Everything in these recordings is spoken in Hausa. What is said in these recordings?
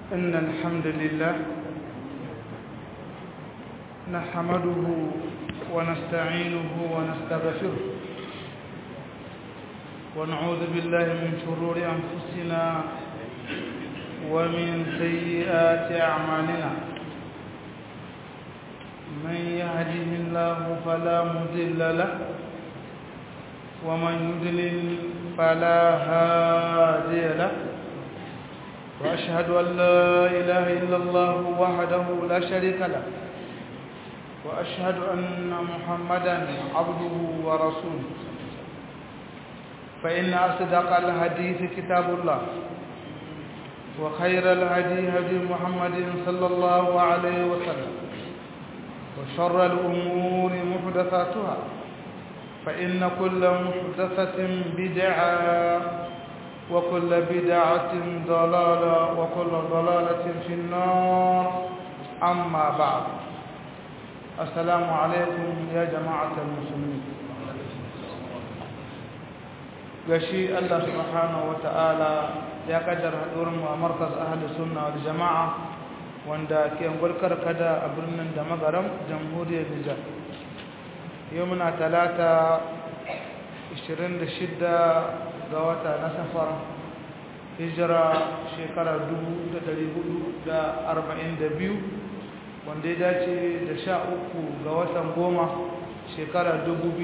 إن الحمد لله نحمده ونستعينه ونستغفره ونعوذ بالله من شرور أنفسنا ومن سيئات أعمالنا من يهده الله فلا مضل له ومن يضلل فلا هادي له وأشهد أن لا إله إلا الله وحده لا شريك له وأشهد أن محمدا عبده ورسوله فإن أصدق الحديث كتاب الله وخير الهدي هدي محمد صلى الله عليه وسلم وشر الأمور محدثاتها فإن كل محدثة بدعة وكل بدعة ضلالة وكل ضلالة في النار أما بعد السلام عليكم يا جماعة المسلمين gashi Allah subhanahu wata'ala ya kaddara haɗuwarmu a markas ahli sunna wal jama'a wanda ke gulkar kada a birnin da magaram jamhuriyar Nijar yau muna talata 26 ga wata na safar hijira shekara 1442 wanda ya dace da sha uku ga watan goma shekara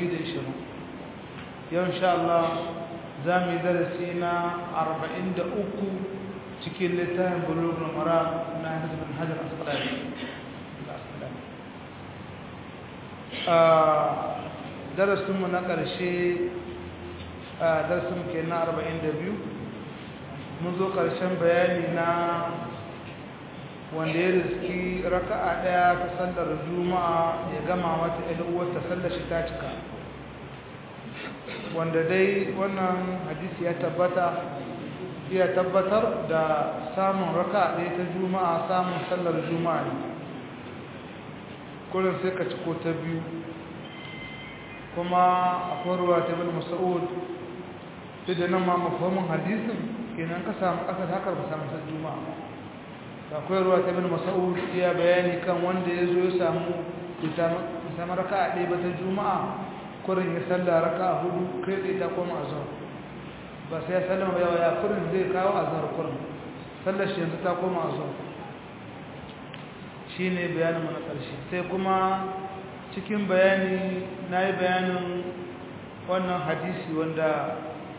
2020 yau insha Allah za mu yi darasi na 43 cikin littafin bulugul mara na hajjabin hajjar asqalani darasinmu na ƙarshe darasinmu ke na 42 mun zo ƙarshen bayani na wanda ya riski raka'a ɗaya ta sallar juma'a ya gama mata ta sallar shi ta cika wanda dai wannan hadisi ya tabbata ya tabbatar da samun raka'a ɗaya ta juma'a samun sallar juma'a ne kullum sai ka ciko ta biyu kuma akwai ruwa ta bin masa'ud duk da nan ma mafahimin hadisin kenan ka samu ƙasa da haka ba samu sallar juma'a akwai ruwa ta bin masa'ud ya bayani kan wanda ya zo ya samu samu raka'a ɗaya ba ta juma'a kurin ya salla raka'a hudu kai tsaye ta koma a zuwa ba sai ya sallama yawa ya kurin zai kawo a zuwa kurin sallar shi yanzu ta koma a zuwa shi ne bayanin mana ƙarshe sai kuma cikin bayani na yi bayanin wannan hadisi wanda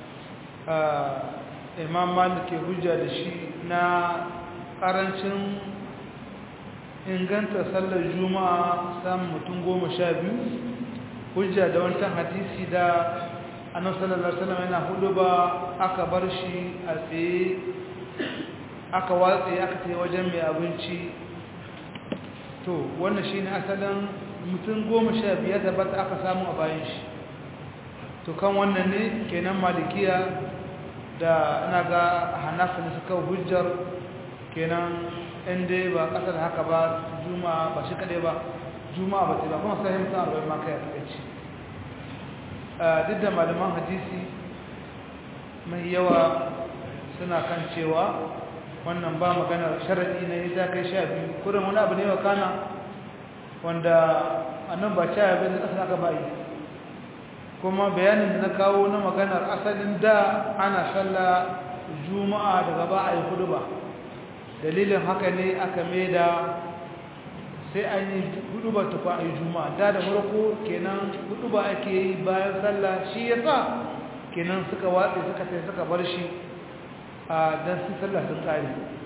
imam malik ke hujja da shi na ƙarancin inganta sallar juma'a samun mutum goma sha biyu hujja da wancan hadisi da annabi sallallahu alaihi wasallam yana hudu ba aka bar shi a tsaye aka watse aka tayi wajen mai abinci to wannan shine asalin mutum goma sha biyar da bata aka samu a bayan shi to kan wannan ne kenan malikiya da ina ga hanafi da suka hujjar kenan inda ba kasar haka ba juma'a ba shi kadai ba juma'a ba ta ba kuma sai mutum arba'in ma kai a takaici duk da malaman hadisi mai yawa suna kan cewa wannan ba maganar sharaɗi na ya kai sha biyu kurin wani abu ne wa kana wanda annan ba sha biyu da ƙasa aka bayi kuma bayanin da na kawo na maganar asalin da ana sallah juma'a daga ba a yi hudu ba dalilin haka ne aka mai da sai an yi hudu ba tufa a yi juma'a da da farko kenan hudu ba ake yi bayan sallah shi ya sa kenan suka watse suka sai suka bar shi a don su sallah sun tsari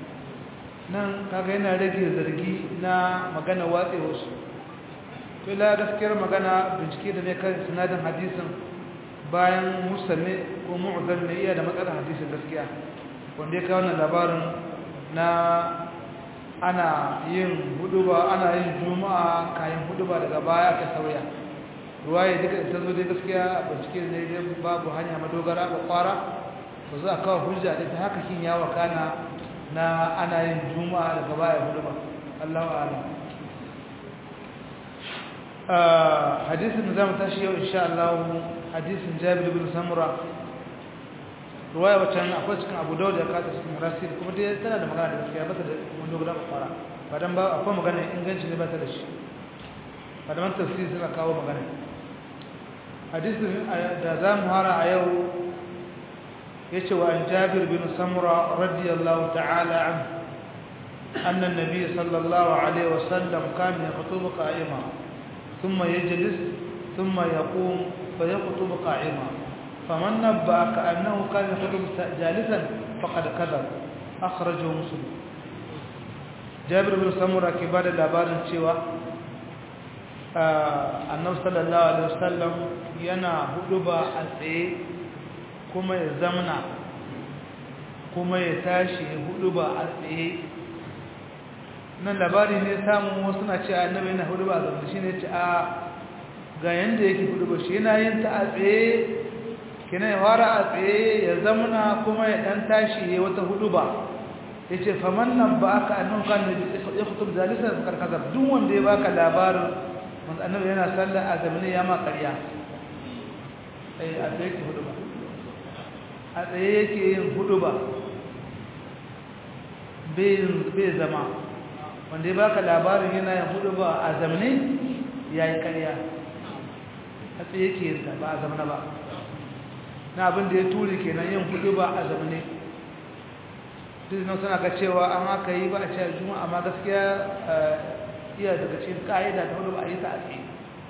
nan kaga yana rage zargi na magana watse wasu to la gaskiyar magana bincike da ne kan sinadin hadisin bayan musulmi ko mu'zal ne iya da matsalar hadisin gaskiya wanda ya kawo wannan labarin na ana yin huduba ana yin juma'a kayan huduba daga baya ka sauya ruwaye duka ta zo dai gaskiya bincike ne dai babu hanya madogara ba kwara ba za a kawo hujja da ta haka kin ya wakana na ana yin juma'a daga baya huduba Allahu a'lam hadisin da zamu tashi yau insha Allah hadisin Jabir bin Samura ruwaya wacce akwai cikin abu dauda ya kata cikin murasir kuma dai tana da magana da gaskiya ba ta da wani guda fara ba dan ba akwai magana inganci ne ba ta da shi ba da man tafsiri suna kawo magana hadisin da za mu hara a yau ya ce wa an jabir bin samura radiyallahu ta'ala an أن النبي صلى الله عليه وسلم كان يخطب قائما ثم يجلس ثم يقوم فيخطب قائما فمن نبأك أنه كان يخطب جالسا فقد كذب أخرجه مسلم جابر بن سمرة كبار الأبار سوى annabi sallallahu alaihi wasallam yana huduba a tsaye kuma ya zamana kuma ya tashi huduba a tsaye nan labari ne samun wasu na ce annabi yana huduba a zamana shi ne ce a ga yanda yake huduba shi yana yin ta a tsaye kina ya fara a tsaye ya zamana kuma ya dan tashi ya wata huduba ya ce faman nan ba aka annan kan ya kutub zalisa da karkazar duk wanda ya baka labarin wanda annabi yana sallar a zamanin ya ma ƙarya a tsaye yake huduba a tsaye yake yin huduba bai zama wanda ya baka labarin yana yin huduba a zamanin ya yi ƙarya a tsaye yake yin ba a zamana ba na abin da ya turi kenan yin hudu ba a zamane duk nan suna ga cewa an haka yi ba a cewa juma'a amma gaskiya iya daga cikin ka'ida ta hudu ba a yi ta a tsaye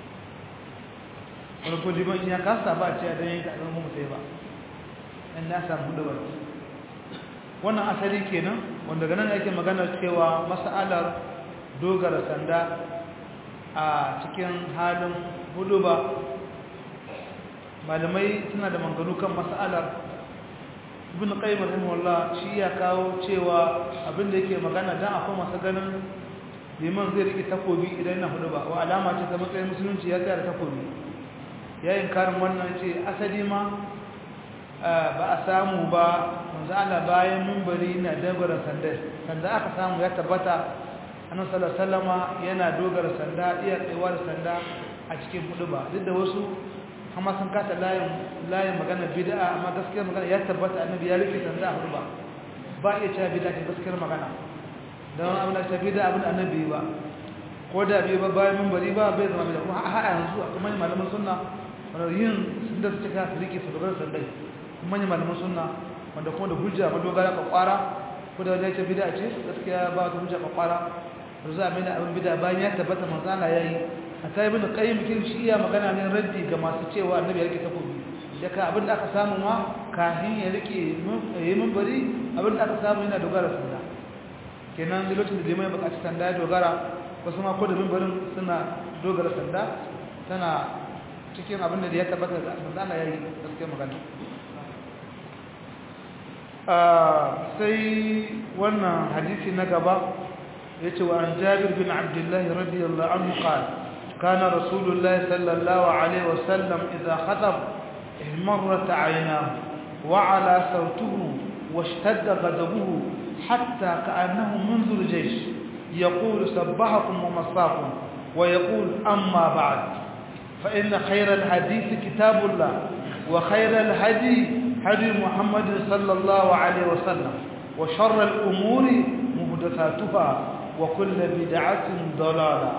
wani ko liman ya kasa ba a cewa don yin ta zama mutai ba in na samu hudu ba wannan asali kenan wanda ganin ake magana cewa mas'alar dogara sanda a cikin halin hudu ba malamai suna da manganu kan mas'alar ibn qayyim rahimahullah shi ya kawo cewa abin da yake magana dan akwai masu ganin liman zai rike takobi idan yana hudu ba wa alama ce ta matsayin musulunci ya tsaya da takobi yayin karin wannan ce asali ma ba a samu ba manzo Allah bayan minbari na dogara sanda sanda aka samu ya tabbata annabi sallallahu alaihi wasallama yana dogara sanda iya tsayuwa da sanda a cikin hudu ba duk da wasu amma sun kata layin layin magana bid'a amma gaskiyar magana ya tabbata annabi ya rike sanda a hudu ba ba iya cewa bid'a ce gaskiyar magana don abin da ta bid'a abin annabi ba ko da bai ba bayan minbari ba bai zama bid'a kuma a yanzu a kuma malaman sunna wanda yin sun da su cika su rike su dogara sandai kuma malaman sunna wanda kuma da hujja ma dogara ka kwara ko da wajen ce bid'a ce gaskiya ba ta hujja ka kwara da za a mai abin bid'a bayan ya tabbata manzo Allah yayi a ta ibn qayyim kin shi iya magana ne raddi ga masu cewa annabi ya rike takobi da ka abin da aka samu ma kafin ya rike yayi minbari abin da aka samu yana dogara sanda kenan da lokacin da limai bukaci sanda ya dogara wasu ma ko da minbarin suna dogara sanda tana cikin abin da ya tabbata da manzo Allah yayi gaskiya magana sai wannan hadisi na gaba yace wa an Jabir bin Abdullah radiyallahu anhu qala كان رسول الله صلى الله عليه وسلم إذا خطب احمرت عيناه وعلى صوته واشتد غضبه حتى كأنه منذر جيش يقول سبحكم ومصاكم ويقول أما بعد فإن خير الحديث كتاب الله وخير الهدي هدي محمد صلى الله عليه وسلم وشر الأمور محدثاتها وكل بدعة ضلالة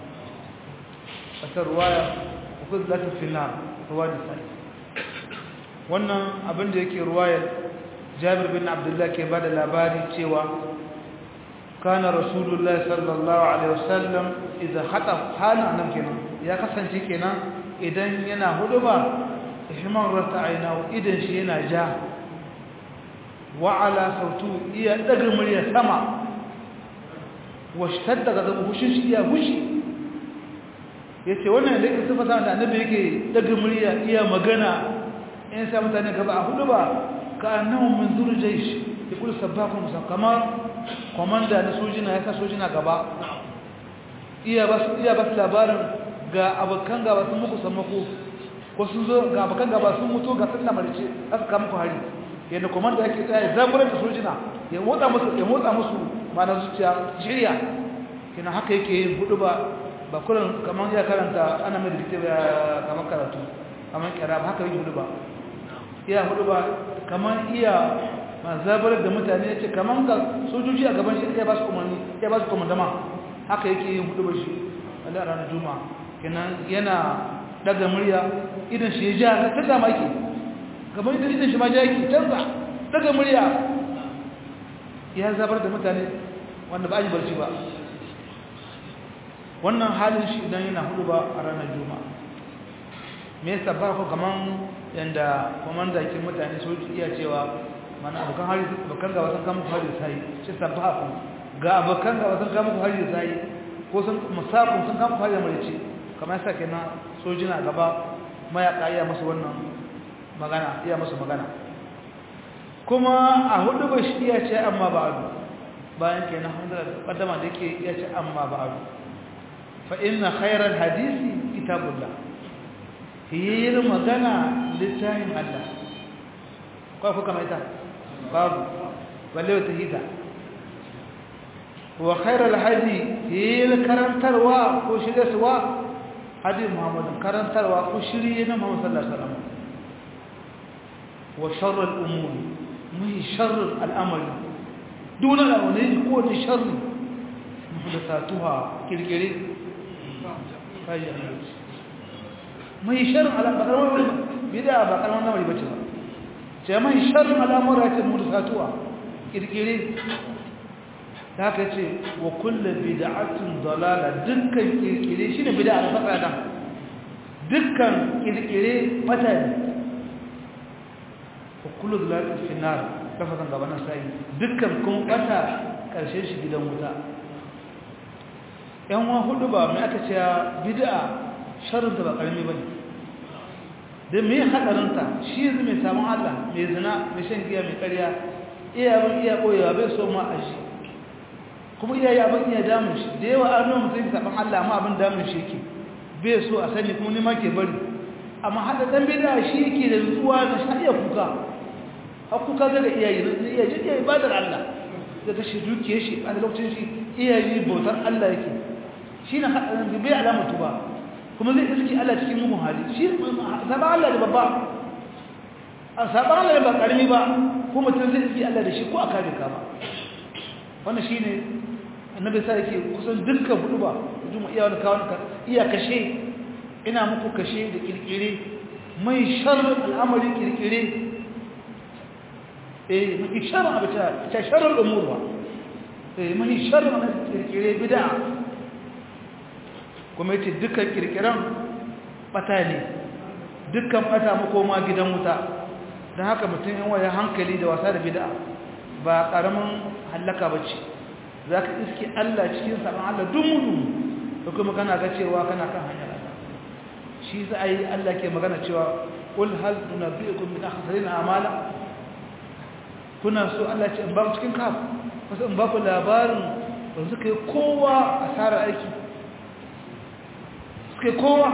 wata ruwaya uku latin finar ruwa da sai wannan abin da yake ruwayar jabir bin abdullah ke ba da labari cewa kana rasulullahi sallallahu alaihi wasallam idan hata halin nan kenan ya kasance kenan idan yana hudu ba ihman rata aina idan shi yana ja wa ala sautu iya daga murya sama wa shtadda gazabu hushin shi iya hushi ya ce wannan da yake sifata da annabi yake daga murya iya magana in sa mutane gaba a hudu ba ka annahu min zurjaish ya kula sabbakun musa kamar komanda na sojina ya sa sojina gaba iya ba su iya ba su labarin ga abokan gaba sun muku sammako ko sun zo ga abokan gaba sun mutu ga sun lamarce aka kama ku hari yadda komanda yake tsaya zaburar da sojina ya motsa musu ya motsa musu ma na zuciya shirya kina haka yake yin hudu ba ba kullum kamar ya karanta ana mai dikte ba kamar karatu kamar kira ba haka yi hudu ba iya hudu ba kamar iya mazabar da mutane ya ce kamar ga sojoji a gaban shi ya ba su umarni ya ba su komandama haka yake yin hudu ba shi a ranar juma'a kenan yana daga murya idan shi ya ja ta dama yake kamar idan idan shi ma ja yake canza daga murya ya zabar da mutane wanda ba a yi barci ba wannan halin shi idan yana hudu ba a ranar juma'a me yasa ba ku kaman yanda komanda kin mutane so iya cewa mana abokan hari abokan gaba sun kama hari sai shi sabaha ku ga abokan gaba sun kama hari sai ko sun musafin sun kama hari marici kamar yasa kenan sojina gaba mayaka iya musu wannan magana iya musu magana kuma a hudu ba shi iya ce amma ba'adu bayan kenan hamdala kaddama da yake iya ce amma ba'adu fa inna khairal hadisi kitabullah hiyar magana littafin Allah kwa kuka mai ta babu balle wata hita wa khairal hadi hiyar karantarwa ko shiryarwa hadi muhammadin karantarwa ko shirye na muhammad sallallahu alaihi wasallam wa sharral umuri mai sharral al'amari dole da wani ko da sharri muhdathatuha kirkire kai mai sharrin al'amuran bida ba kalmar namari bace ba ce mai sharrin al'amuran ce mursatuwa kirkire ta ka ce wa kulle bida'atun dalala dukkan kirkire shine bid'a da fasada dukkan kirkire bata ne wa kullu dalalatin fi nar lafazan gaba na sai dukkan kuma bata karshen shi gidan wuta yan wa hudu ba mai aka ce bid'a sharrinta ba karami ba ne da mai haɗarinta shi yanzu mai samun allah mai zina mai shan giya mai karya iya abin iya ɓoyewa bai so ma a shi kuma iya yi abin iya damun shi da yawa an nuna mutum saɓon allah ma abin damun shi ke bai so a sani kuma nima ke bari amma haɗa ɗan bida shi yake da nutsuwa da shi iya kuka har kuka zaga iyayi na iya ji iya ibadar allah daga shi dukiyar shi a lokacin shi iyayi bautar allah yake shi na haɗarin bai alamatu ba kuma zai iski Allah cikin mugun hali shi saba Allah da babba a saba Allah da ba karami ba ko mutum zai iski Allah da shi ko a kare ka ba wannan shine annabi sai yake kusan dukkan hudu ba juma iya wani kawon iya kashe ina muku kashe da kirkire mai sharrin al'amari kirkire eh mai sharrin abu ta ta sharrin umurwa eh mai sharrin kirkire bid'a kuma yace dukkan kirkiran bata ne dukkan bata makoma gidan wuta don haka mutum yan waya hankali da wasa da bid'a ba karamin hallaka bace zaka iske Allah cikin saban Allah dumunu da kuma kana ga cewa kana kan hanyar Allah shi sai Allah ke magana cewa qul hal tunabbiukum min akhsarin a'mala kuna so Allah ce in ba cikin kaf wasu in ba ku labarin da suka yi kowa asarar aiki suke kowa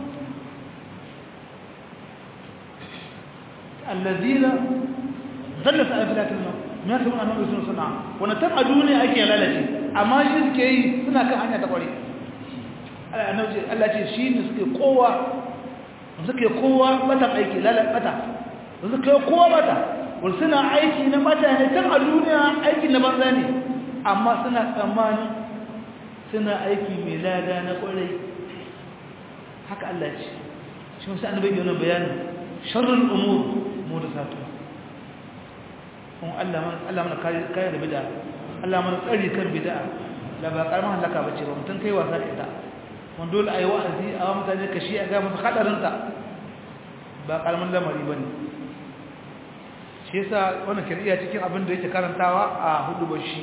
allazina zallata afilatin nan me yasa muna nan sun suna wani tan a duniya ake lalace amma shi suke yi suna kan hanya ta kware Allah ce shi ne suke kowa suke kowa bata aiki lalata suke kowa bata wani suna aiki na bata ne tan a duniya aiki na banza ne amma suna tsammanin suna aiki mai lada na kwarai haka Allah ce shi wasu annabai yana bayanin sharrin umur muhdathatu kun Allah man Allah mana kare kare da bid'a Allah mana tsari kan bid'a la ba karama halaka bace ba mutun kai wasa da ita mun dole ayi wa'azi a wa mutane kashi a ga musu hadarin ta ba karaman lamari bane shi yasa wannan kiriya cikin abin da yake karantawa a hudu bashi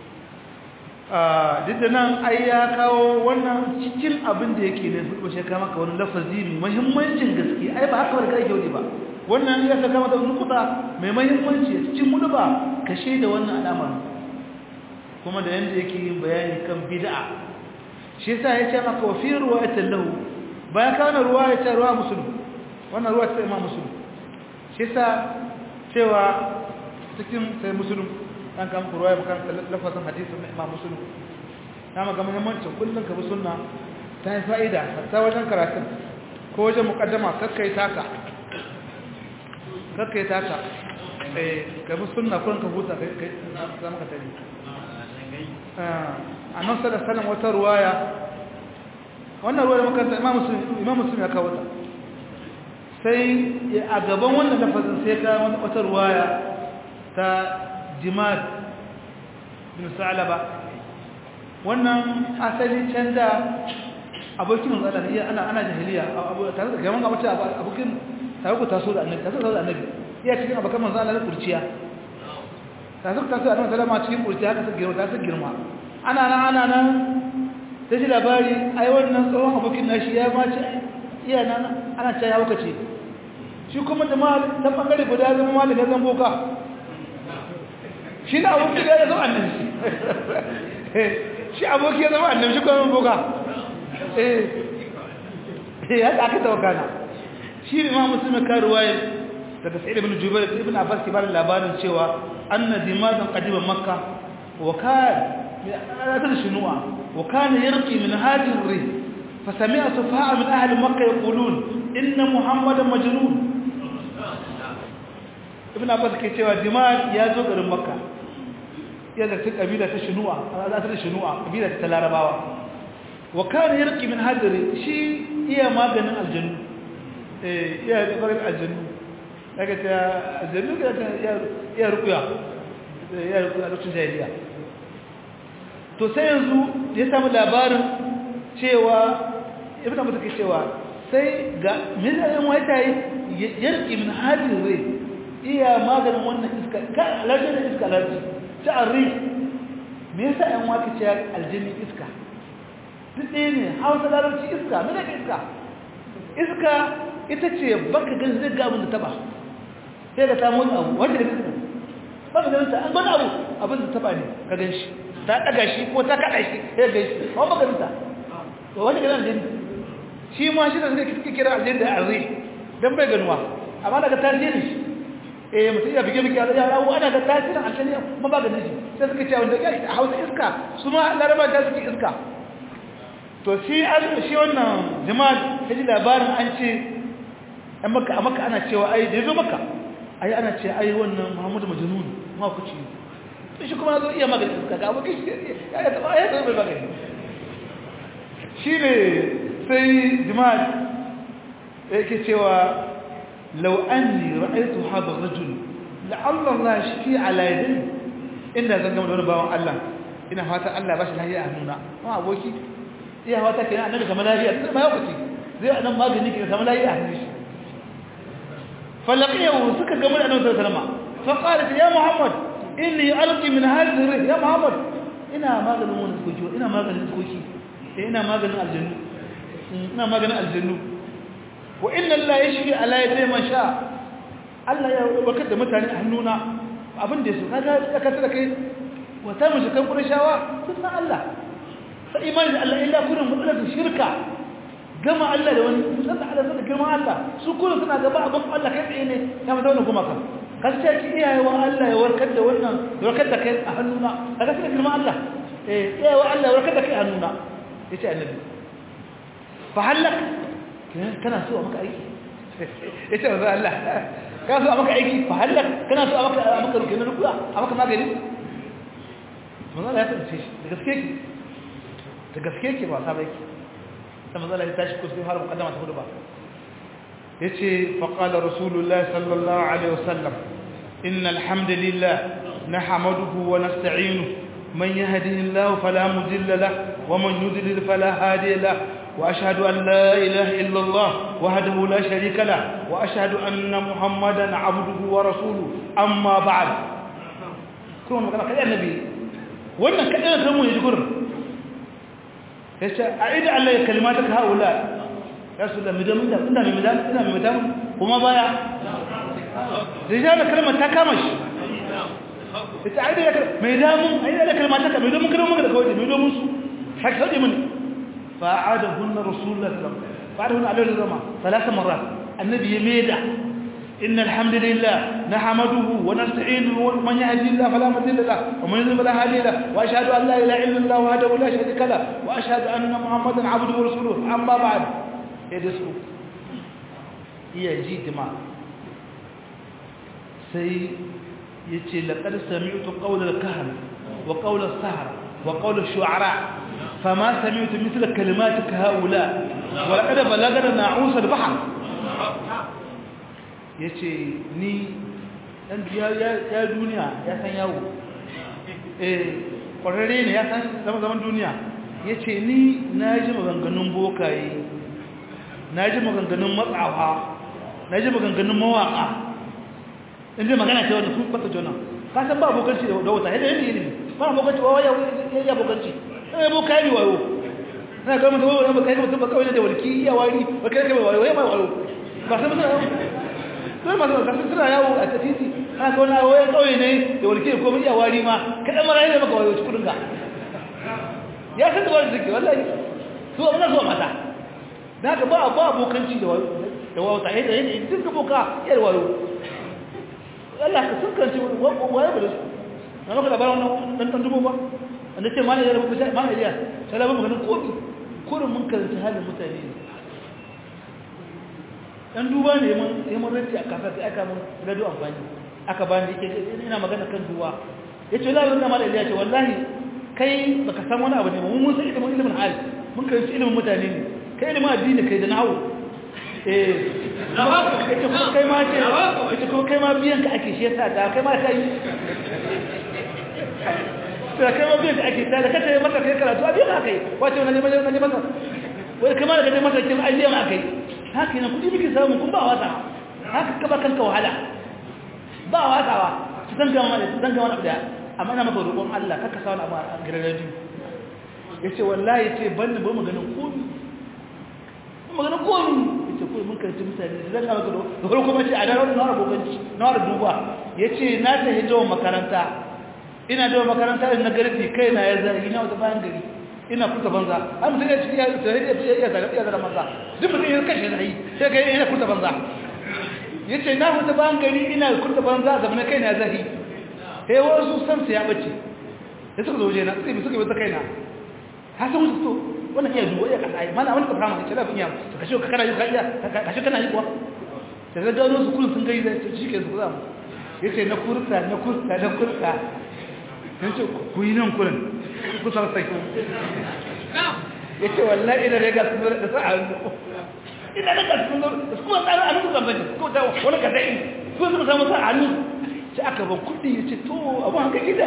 duk da nan ai ya kawo wannan cikin abin da yake ne hudu bashi kama ka wani lafazi mai muhimmancin gaske ai ba haka wani kai yau ba wannan ya saka mata nukuta mai muhimmanci cikin hudu ba kashe da wannan alamar kuma da yanda yake yin bayani kan bid'a shi yasa ya ce maka fi ruwayatin lahu bayan ka wannan ruwaya ta ruwa musulmi wannan ruwa ta imam musulmi shi yasa cewa cikin sai musulmi an kama ku ruwaya bukan lafazin hadisin na imam musulmi na maga muhimmancin kullum ka bi sunna ta yi fa'ida hatta wajen karatun ko wajen mukaddama kakkai taka kakka ya taka ka bi sunna kuran ka huta kai zama ka tare a nan sada sanin wata ruwaya wannan ruwaya makaranta imam musulmi ya kawo ta sai a gaban wannan lafazin sai ka wata ruwaya ta jimad bin sa'alaba wannan asali can da abokin manzala ne ana ana jahiliya tare da gaban gabata abokin tare ku taso da annabi taso da annabi iya cikin abokan manzala na kurciya taso ku taso da annabi sallama cikin kurciya haka ta girma ta su girma ana nan ana nan ta ji labari ai wannan tsohon abokin nashi ya ma ci iya nan ana cewa ya wakace shi kuma da ma ta bangare guda zama malin ya zan boka shi na abokin da ya zama annabi shi aboki ya zama annabi shi kuma boka eh haka aka tawakana shi ne ma musulmi karuwaye daga sa'id ibn jubair ibn abbas ke bada labarin cewa anna dimadan qadiban makka wa kan ala shunu'a wa kana yarqi min hadhihi ar-rih فسمع سفهاء من أهل مكة يقولون إن محمدا مجنون ابن عباس كيتوا دماء يا زوج مكة يا ذاك قبيلة شنوع لا تدري شنوع قبيلة تلارباوا وكان يرقي من هذا شيء هي ما بين الجن إيه يا بين الجن لكن الجن يا يا رقيا يا رقيا lokacin jahiliya to sai yanzu ya samu labarin cewa ibn abu take cewa sai ga misalin wata yi yarki min hadin rai iya maganin wannan iska ka alarci da iska alarci ta arri me yasa yan wata ce aljini iska duk ɗaya ne hausa larabci iska me daga iska iska ita ce baka gan zai ga abin da taba sai ka samu abu wanda da iska baka ganin ta an gani abu abin da taba ne ka gan shi ta ɗaga shi ko ta kaɗa shi sai ga shi ba baka ganin ta wani ganin aljini shi ma shi da suka kira aljini da arzi don bai ganuwa amma daga tasirin shi eh mutum ya bige bige ya rawo ana ga tasirin aljini ma ba ganin shi sai suka ce wanda ya a hausa iska su ma laraba ta suke iska to shi shi wannan jama'a ta ji labarin an ce a maka a maka ana cewa ai da ya zo maka ai ana ce ai wannan muhammadu majnun ma ku ci shi kuma zo iya magana iska ga abokin shi ya ya taba ya taba magana shi ne sai jima'a yake cewa lau an ni ra'aitu haɗa rajul la'allah la shi fi alaidin inda zan gama da wani bawan Allah ina fata Allah ba shi lahiya a nuna ma aboki iya fata ke nan annabi kamar lahiya tun ma yakuci zai a nan magani ke samu lahiya a hannun shi falaqiyahu suka gama da annabi sallallahu alaihi wasallam fa qalat ya muhammad inni alqi min hadhihi ya muhammad ina maganin wani tsoki ina maganin tsoki ina maganin aljannu ina maganin aljannu wa inna allaha yashfi ala yadi man sha Allah ya wakar da mutane a hannuna abin da yaso kaga ka tsaka kai wa ta mu kan qurashawa sun san Allah sai imani da Allah illa kullum mutsalar shirka gama Allah da wani san da Allah san girman Allah su kullum suna gaba abin Allah kai tsaye ne ya mu zauna kuma ka kace ki iyaye wa Allah ya warkar da wannan ya warkar da kai a hannuna kaga sai girman Allah eh iyaye wa Allah ya warkar da kai a hannuna ya ce annabi fa hallak kana so a maka aiki ya ce wanzu Allah kana so a maka aiki fa hallak kana so a maka rukunin rukuya a maka magani mazala ya tsanci shi da gaske ki da gaske ki ba saba yake ta mazala ya tashi kusa har mukaddama ta hudu ba ya ce faƙalar rasulullah sallallahu alaihi wasallam inna alhamdulillah na hamaduhu wa nasta'inuhu من يهده الله فلا مضل له ومن يضلل فلا هادي له واشهد ان لا اله الا الله وحده لا شريك له واشهد ان محمدا عبده ورسوله اما بعد كون magana kai annabi wannan kadai kan mu ne gurin yace aida Allah ya kalimataka haula ya su da midan midan ina mai midan ina mai midan kuma baya rijala kalmar ta kama shi ita ai da mai damun ai da kalmata ka mai damun kada mun da kawai mai damun su haka sai mun fa'adahunna rasulullah sallallahu alaihi wasallam fa'adahunna alaihi zama ثلاث مرات النبي يميدا إن الحمد لله نحمده ونستعينه ومن يهدي الله فلا مضل له ومن يضلل فلا هادي له واشهد ان لا اله الا الله وحده لا شريك له واشهد ان محمدا عبده ورسوله اما بعد يدسو هي جيت ما sai ya ce laƙar sami'utu ƙaunar kahar wa ƙaunar sahara wa ƙaunar shu'ara fama sami'utu misla kalimati ka haula wa laƙar balagar na usar bahar ya ce ni ɗan ya duniya ya san yawo ƙwararre ne ya san zama zaman duniya ya ce ni na ji maganganun bokaye na ji maganganun matsawa na ji maganganun mawaƙa inda magana ce wanda sun kwata jona ka san ba abokanci da wata yadda yadda yadda ba abokanci ba waya ya abokanci ɗaya bo kayi wayo na ga mutum wani ba kai mutum ba kawai da walki iya wari ba kai kai wayo ya mai wayo ba san mutum sun masu kasu suna yawo a titi ana kawo na wayan kawai ne da walki ko iya wari ma kaɗan mara yana maka wayo cikin ka ya san da wani suke wallahi su ba na zuwa mata da haka ba ba abokanci da wata yadda yadda duk boka yar wayo Allah ka sun kanci waye ba da su na maka labarin wannan dan dan dubo ba wanda ce mana ya rubuta mana Iliya sai labarin maganin kobi kurin mun karanta halin mutane ne dan duba ne mun sai mun rance a kasa sai aka mun radio amfani aka bani yake ina magana kan duwa yace wallahi wannan mana Iliya ce wallahi kai baka san wani abu ne mun mun san ilimin ilimin hali mun karanci ilimin mutane ne kai ilimin addini kai da nahawu eh ita kuma kai ma ce ita kuma kai ma biyan ka ake shi yasa da kai ma kai da kai ma biyan ka ake ta da kace maka kai karatu a biyan kai wace wannan ne ne maka wai kai ma da kace maka kin ajiya ma kai haka ne kudi miki samu kun ba wata haka ka ba kanka wahala ba watawa su san gama su san gama da amma ina maka roƙon Allah kaka sa wani abu a gidan radio yace wallahi yace ban ba maganin komi maganin komi yace ko mun karanci mutane zan ga maka da farko mace a daren na abokanci na da duba yace na ta hijo makaranta ina da makaranta na garbi kai na ya zai ina wata bayan gari ina kuta banza har mutum ya ci ya tare da ya zaga ya zaga banza duk mutum ya kashe zai sai kai ina kuta banza yace na kuta bayan gari ina kuta banza da mun kai na zai sai wasu san su ya bace sai suka zo je na sai suka bi ta kaina har sai mutu to wannan iya duwa ya kasa ai mana wani ka fara mai lafiya ya ka kashe ka kana yi ka iya ka kashe kana yi kuwa sai ga gano su kullun sun gai da shi ke su za mu yace na kurta na kurta na kurta yace ku yi nan kullun ku san sai ku yace wallahi ina da ga su da sa ina da ga su da kuma tsara an ku zambaje ko da wani ka dai ko su samu sa hannu sai aka ban kudi yace to abu haka gida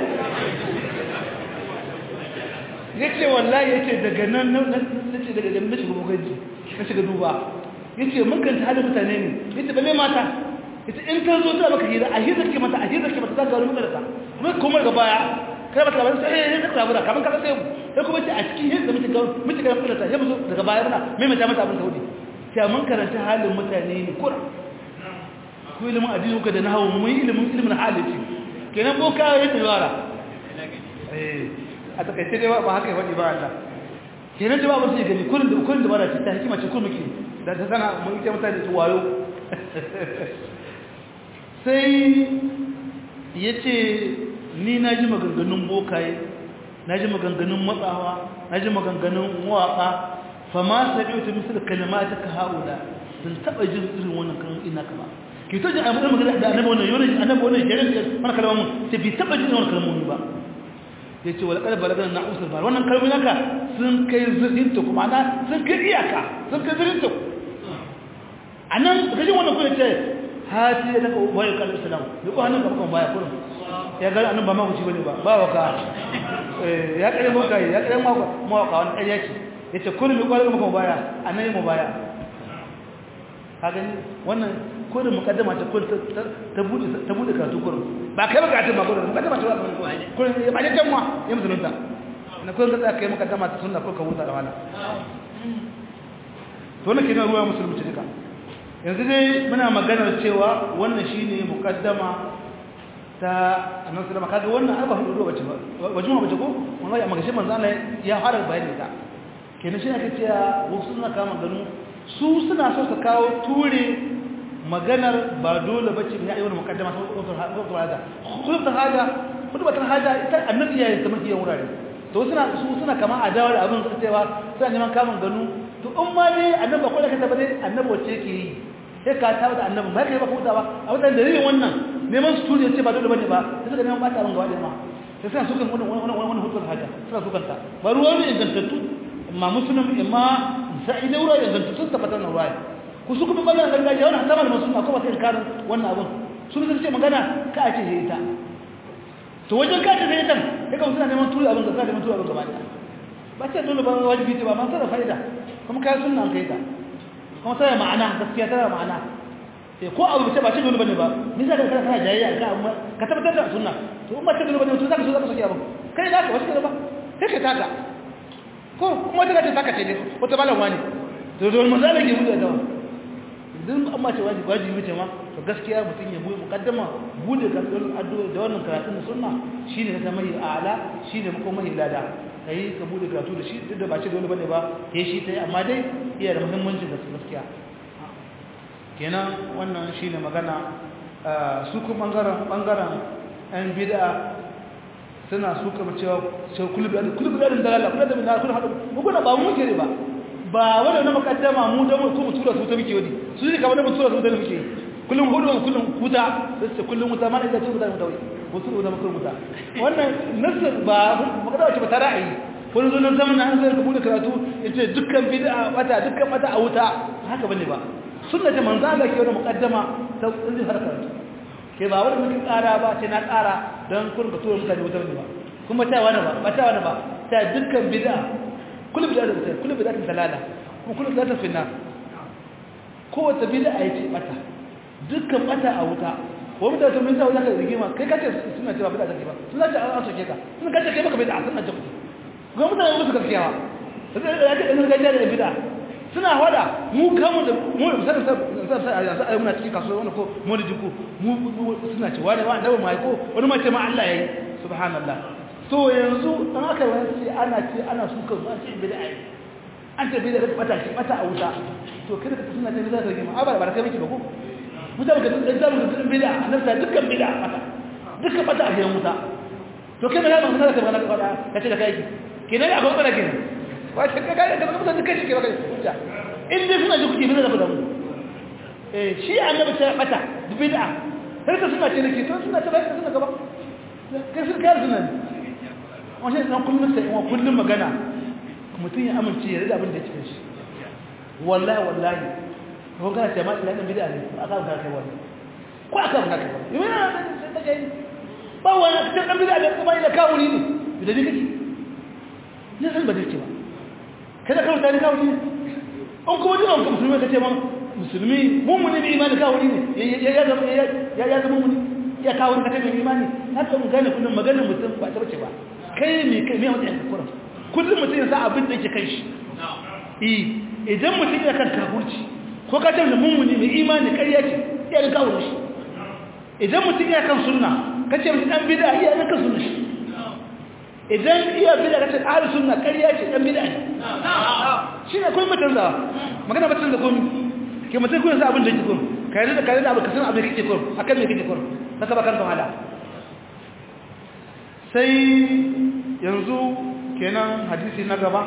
ya ce wallahi ya ce daga nan na ce daga jami'ai shiga bugaji na shiga duba ya ce mun kanta halin mutane ne ya ce bale mata ya ce in ta zo ta maka hira a hira ke mata a hira ke mata za ka wani mutane ta kuma kuma daga baya kai mata labarin sai ya zaka labura kamar ka sai ya kuma ce a cikin hira da muke ga muke ga mutane ta ya musu daga baya muna mai mata mata abin saudi sai mun karanta halin mutane ne kura ko ilimin addini ko da nahawu mun ilimin ilimin halici kenan boka ya tsara eh a takaice dai ba haka ya faɗi ba Allah kenan jama'a ba su gani kullun da kullun da bara ce ta hikima ce kullun muke da ta sana mun ita mutane su wayo sai yace ni na ji maganganun bokaye na ji maganganun matsawa na ji maganganun waka fa ma sabi'tu misal kalimataka haula sun taba jin irin wannan kan ina kama ki to ji amma magana da annabi wannan yana annabi wannan jerin wannan kalmomin sai bi taba jin wannan kalmomin ba ya ce wala ƙarfa laganar na usar bar wannan kalmi naka sun kai zirin ta kuma na sun kai iyaka sun kai zirin ta a nan gajin wannan kuna ce hati ya daga bayan kalmi salam ya ko hannun kamakon baya kurin ya gani annan ba maguci bane ba ba waka ya kare mawaka ya kare mawaka wani ƙarya ce ya ce kurin ya kwanar kamakon baya a nan yi mu baya ka gani wannan kurin mukaddama ta kurin ta bude karatu kurin ba kai bukatun ba kurin mukaddama ta kurin ya ba jan wa ya musulunta na kurin ka tsaya kai mukaddama ta sunna ko ka huta da wala to ne kenan ruwa musulunci duka yanzu dai muna maganar cewa wannan shine mukaddama ta annabi sallama kaga wannan arba hudu bace ba wajin bace ko wallahi amma gashi manzo Allah ya fara bayani ta kenan shi ake cewa wasu suna kama ganu su suna so su kawo ture maganar ba dole bace ne ayyukan mukaddama ta ko ko hada kullu ta hada kullu ta hada ita annabi ya yi ta mafi wurare to suna su suna kama adawa da abin su cewa suna neman kamun ganu to in ma ne annabi ko da ka tabbata annabi wace yake yi sai ka tabbata annabi ba kai ba ko ta ba a wannan dalilin wannan neman su turi ce ba dole bane ba sai suka neman bata abin gaba ɗaya ma sai suna sukan wani wani wani wani hukumar haja suna sukan ta ba ruwa ne ingantattu amma musulun amma sa'i da ruwa ingantattu sun tabbatar na ruwa ku su kuma bangaren gargajiya wannan hatta malaman suna kuma sai karin wannan abin sun zai ce magana ka a ce sai ita to wajen ka ce sai ita sai ka suna neman turi abin gaba neman turi abin gaba ɗaya ba ce dole ba wajibi ce ba man sarrafa fa'ida kuma kai sunna an kai ta kuma tana ma'ana gaskiya tana ma'ana eh ko abu ce ba ce dole bane ba ni zaka kana kana jayayya ka amma ka tabbatar da sunna to in ba ce dole bane to zaka so zaka soki abu kai da ka wasu ba kai ka taka ko kuma ta ce taka ce ne wata malam wani to dole mun zalage mu da dawa idan amma ce wajibi wajibi ce ma to gaskiya mutun ya buɗe mukaddama bude karatun addu'a da wannan karatun sunna shine na mai a'ala shine ko mai lada kai ka bude karatu da shi duk da ba ce dole bane ba ke shi tai amma dai iya da muhimmanci da gaskiya kenan wannan shine magana su kuma bangaren bangaren ɗan bid'a suna su kama cewa sai kullu da kullu da dalala kullu da bin kullu hadu mu kuna ba mu muke ba ba wanda na mukaddama mu da mu mu tura su ta muke wani su ne kamar mu tura su da muke kullum hudu kullum kuta sai kullum muta ma da ce muta muta wai wasu da mutum muta wannan nasu ba magana wace ba ta ra'ayi wani zunan zaman an zai rubuta karatu yace dukkan bid'a bata dukkan bata a wuta haka bane ba sunna ta manzo Allah ke wani muqaddama ta inda har karatu ke ba wani mutum ƙara ba sai na ƙara dan kun ga tura mutane wuta ne ba kuma ta wani ba ba ta wani ba ta dukkan bid'a kullu bid'a da ta kullu bid'a ta dalala kuma kullu bid'a ta finna kowace bid'a yace bata dukkan bata a wuta ko mutane sun minta wajen ka rigima kai kace suna cewa bid'a take ba suna ce an soke ka suna kace kai baka bid'a suna ce ga mutane musu gaskiyawa sai ya ce ɗan gajiya da bid'a suna hada mu kamun da mu sanin sai yanzu a muna cikin kasuwa wani ko mu da jiku mu suna ce wani wani dawo mai ko wani ma ce ma Allah yayi subhanallah to yanzu an aka yi wani sai ana ce ana suka zuwa ce bid'a an ce bid'a ta bata ce bata a wuta to kada ka suna ce bid'a ta rigima a ba ba kai miki ba ko mutane ka tsaya da mutum bid'a annabta dukkan bid'a bata dukkan bata a gidan wuta to kai me ya ban kana ka bana ka ce da kai kenan akwai matsala kenan wace ka gaya da mutane kai shi ke baka hujja in dai suna ji kuke bin da mu eh shi annabi ta bata bid'a har ka suna ce nake to suna ta bayan suna gaba kai sun kar suna wannan dan kullun sai wa kullun magana mutum ya amince ya rida abin da yake shi wallahi wallahi ko kana ce ma ina dan bid'a ne aka ga kai wannan ko aka ga kai wannan yana da kai ba wani dan bid'a ne kuma ila kawuni ne da ni kake ne san ba dace ba kada ka mutane kawo ne an kuma jina wanka musulmi ka ce man musulmi mummuni bi imani kawo ne ya zama ya zama mummuni ya kawo ne ka ce mai imani haka mun gane kullum maganar mutum ba ta bace ba kai ne kai mai matsayin kuran kullum mutum ya sa abin da yake kai shi idan mutum ya kan kafurci ko ka ce mummuni mai imani ƙarya ce ya ga kawo shi idan mutum ya kan sunna ka ce mutum dan bid'a iya ga kan sunna shi idan iya bida ka ce ahli sunna ƙarya ce dan bid'a ne shi ne kun mutun da magana mutun da kun ke mutun kun sa abin da yake kun kai da kai da abu ka san abin da kake kun akan me kake kun saka bakan ka hala sai yanzu kenan hadisi na gaba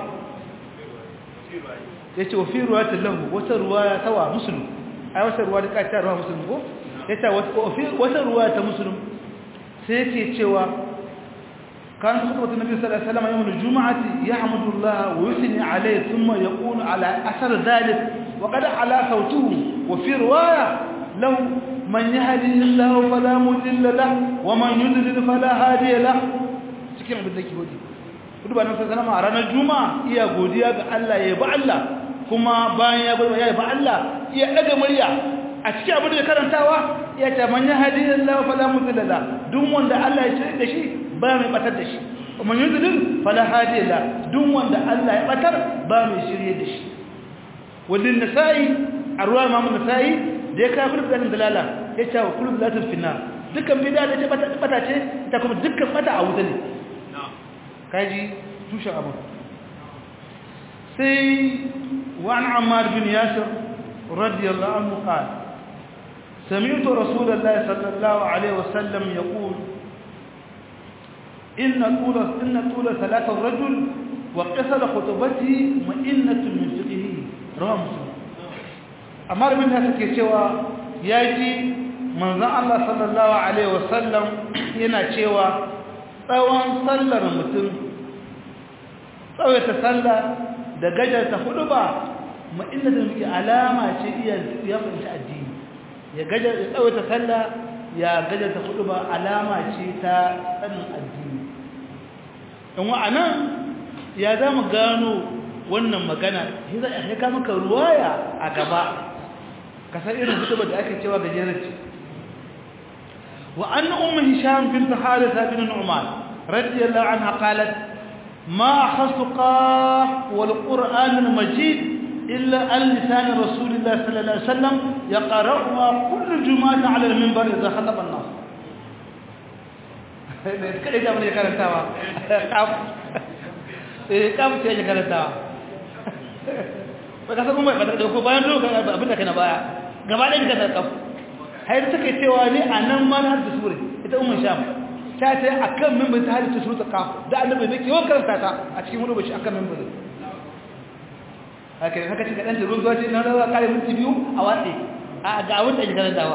yace wa fi ruwayatin lahu wata ruwaya tawa muslim ai wata ruwaya da ta ruwa muslim ko yace wata ruwaya ta muslim sai yake cewa كان خطبة النبي صلى الله عليه وسلم يوم الجمعة يحمد الله ويثني عليه ثم يقول على أثر ذلك وقد على صوته وفي رواية له من يهدي الله فلا مضل له ومن يضلل فلا هادي له cikin abin da ke godi kudu ba nan sai sanama a ranar juma'a iya godiya ga Allah ya ba Allah kuma bayan ya bar ya ba Allah iya daga murya a cikin abin da karantawa ya ce man yahdi Allah fala mudilla la duk wanda Allah ya shirye da shi ba mai batar da shi man yudlil fala hadi la duk wanda Allah ya batar ba mai shirye da shi walin nasa'i arwa imam nasa'i da ya ka kullu da dalala ya ce wa kullu zatul finna dukkan bid'a da ce bata bata ce ta kuma dukkan bata a wuta ne kaji tushen abu sai wa an ammar bin yasir radiyallahu anhu qala سمعت رسول الله صلى الله عليه وسلم يقول إن طول إن طول صلاة الرجل وقصر خطبته مئنة من فقهه رواه مسلم أمر من هذا كيشوا يأتي manzon Allah sallallahu alaihi wasallam yana cewa tsawon sallar mutum tsawaita sallah da gajarta hudu ba ma inda da muke alama ce iya ya fahimci addini ya gajar ya tsawaita sallah ya gajarta hudu ba alama ce ta tsanin addini in wa'anan ya za mu gano wannan magana ya ka maka ruwaya a gaba kasar irin hutuba da ake cewa gajerar ce wa an ummu hisham bint haritha bin nu'man radiyallahu anha qalat ma akhadtu qaf wal qur'an al majid illa an lisan rasulillah sallallahu alaihi wasallam yaqra'uha kull jum'ah ala al minbar idha khataba an-nas kada da mun karantawa kaf eh kaf ce karantawa ba ka san kuma ba da ko bayan lokacin abin da kana baya gaba ɗaya ka tsakaf har take cewa ne a nan ma har da sure ita ummu sham ta ta akan mimbar ta hadisi sura kaf da annabi ne ke yawan karanta ta a cikin wani bashi akan mimbar haka ne haka cika dan da ruwa ce na rawa kare minti biyu a watsi a ga abin da ya karantawa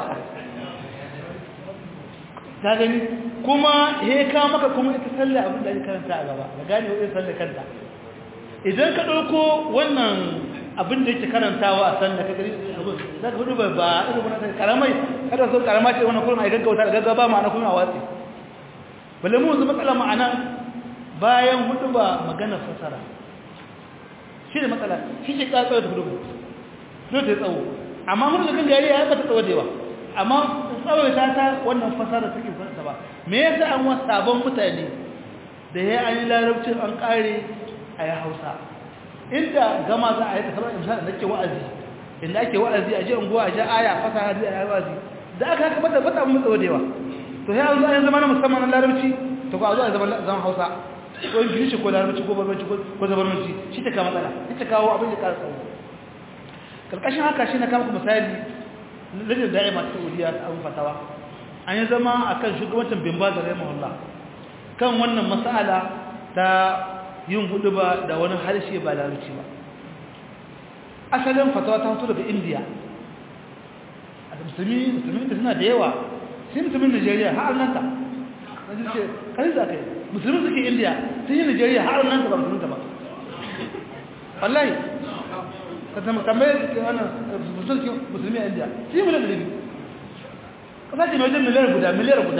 ta gani kuma he ka maka kuma ita sallah abin da ya karanta a gaba ga gane wani sallah kanta idan ka ɗauko wannan abin da yake karantawa a sanda ka gari za ka hudu ba ba irin wani karamai kada so karama ce wani kurin a gaggauta da gaggaba ma'ana kuma a watsi balle mu yanzu matsala ma'ana bayan hudu ba magana fasara shi da matsala shi ce ka tsawo da hudu ba zo ta tsawo amma mun da kan gari ya bata tsawo da yawa amma tsawo ta ta wannan fasara take fasara ba me yasa an wasu sabon mutane da ya an yi larabcin an kare a yi hausa inda gama za a yi tasarar imsani da ke wa'azi inda ake wa'azi a ji unguwa a ji aya fasa hadi a yi wa'azi da aka haka bata bata mun tsawo da yawa to sai an zo an zama na musamman na larabci to ko a zo a zama zaman hausa ko ingilishi ko larabci ko barbanci ko zabarmanci shi ta kama matsala shi ta kawo abin da ƙara tsawo karkashin haka shi na kama misali lajin da'i masu saudiya a abin fatawa an yi zama a kan shugabancin bimba da rahimahullah kan wannan mas'ala ta yin hudu ba da wani harshe ba larabci ba asalin fatawa ta fito daga indiya a musulmi musulmi da suna da yawa sai musulmin nigeria har nan ta wani ce kai za ka yi musulmi suke indiya sun yi nigeria har nan ta ba musulmi ta ba wallahi ka zama tambayar ke wani musulmi a indiya sun yi miliyan da biyu kasa ce mai wajen miliyar guda miliyar guda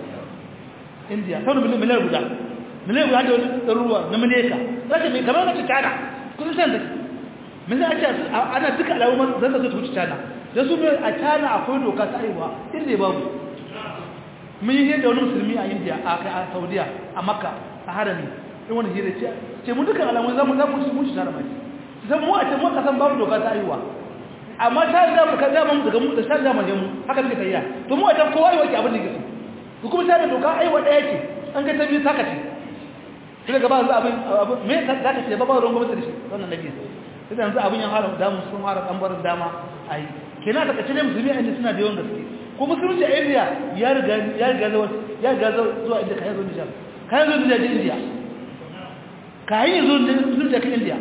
indiya sau da miliyar guda miliyan guda da wani ɗaruruwa na mileka za ka mai kamar wata cana kun san da min za a ce ana duka al'ummar zan da zai wuce cana da su mai a cana akwai doka ta aiwa inda ya babu mun yi hira da wani musulmi a indiya a kai a saudiya a makka a harami in wani hira ce ce mu duka alamun zamu za mu ci mushi tare mai zan mu a ce mu kasan babu doka ta aiwa amma ta da mu ka zama mu daga mu da shan zama mu haka muke tayya to mu a can kowa yi wake abin da yake so kuma ta da doka aiwa daya ce an ga ta biyu saka ce sai gaba yanzu abin me za ka ce ba ba ruwan gwamnati da shi wannan nabi sai yanzu abin ya fara damu sun fara kambarin dama a yi kenan ta kace ne musulmi a inda suna da yawan gaske ko musulunci a indiya ya riga ya riga zuwa ya riga zuwa inda kayan zuwa nijar kayan zuwa nijar indiya kayan zuwa musulunci a kan indiya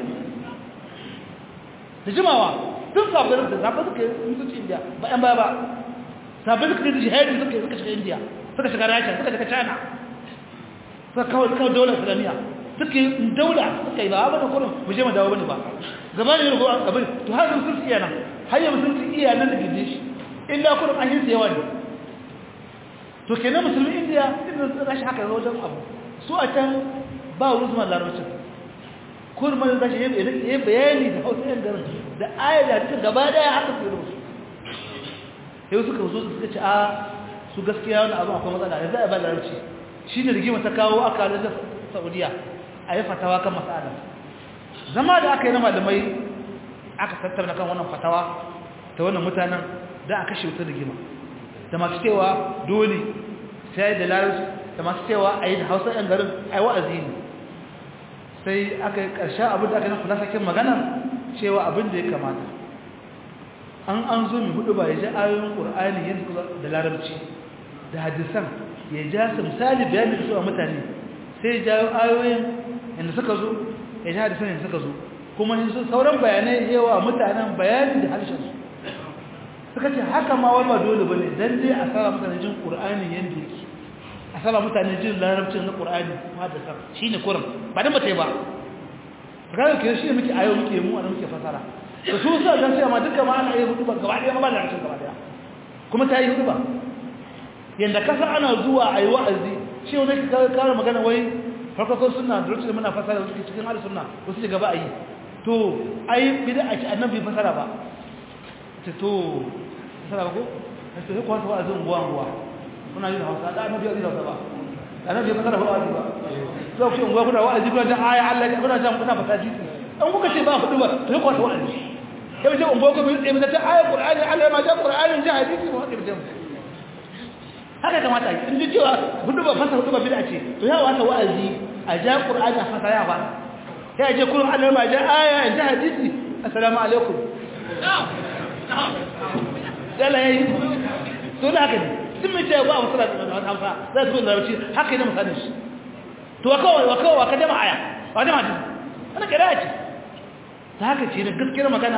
da jimawa tun sabbin da zaɓa suka yi musulunci indiya ba yan baya ba sabbin suka yi jihadi suka suka shiga indiya suka shiga rasha suka shiga china suka kawo suka daular islamiyya suka yi daula suka yi ba a bane kurin mu je mu dawo bane ba gaba ne ko abin to har sun sun iya nan har yanzu sun ci iya nan da gindi shi illa kurin an yi yawa ne to kenan musulmi indiya inda rashin haka zo wajen abu su a can ba wurin zuma larabcin kurin mai rashin yi bayani da hausa yan garin da aya da cikin gaba daya haka su yi rubutu yau suka zo suka ce a su gaskiya wani abu akwai matsala yanzu a ba larabci shi ne rigima ta kawo aka da saudiya a yi fatawa kan matsala zama da aka yi na malamai aka tattauna kan wannan fatawa ta wannan mutanen da aka shi wuta rigima da masu cewa dole sai da larabci da masu cewa a yi da hausa yan garin a yi wa'azi ne sai aka yi ƙarshen abin da aka yi kula sakin magana cewa abin da ya kamata an an zo mai hudu ba ya ji ayoyin ƙur'ani yin da larabci da hadisan ya ja su misali bayanin da su a mutane sai ya jawo ayoyin yadda suka zo ya ja hadisan yadda suka zo kuma yin sauran bayanai yawa mutanen bayanin da harshensu suka ce haka ma wani ba dole bane dan dai a saba mutane jin qur'ani yanda yake a saba mutane jin larabcin na qur'ani ma da sab shine kurum ba dan bace ba kaga ke shi muke ayo muke mu ana muke fasara to su sa dan sai ma duka ma ana yi hudu ba gaba daya ma ba larabcin gaba daya kuma ta yi hudu ba yanda kasa ana zuwa ayi wa'azi shi wani ka kare magana wai farko sunna da lokacin muna fasara da cikin al sunna wasu ce gaba ayi to ai bid'a ce annabi fasara ba ce to fasara ba ko sai ko wata wa'azin guwa guwa kuna yin hausa da annabi ya hausa ba annabi ya fasara wa'azi ba to shi guwa kuna wa'azi kuna da aya Allah ya kuna jan kuna fasara hadisi an kuka ce ba hudu ba to ko wata wa'azi kai ce umbo ko bi da ta aya qur'ani Allah ma ja qur'ani ja hadisi ba haka bijan haka kamata in ji cewa hudu ba fasara hudu ba bid'a ce to ya wata wa'azi a ja qur'ani a fasara ba ya ce kullum Allah ma ja aya ja hadisi assalamu alaikum dala yayi to da haka sun mai ce ba musala da hausa za su bin larabci haka yana misalin shi to wa kawai wa kawai ka jama aya wa jama hadisi wannan kira ce ta haka ce da gaskiyar magana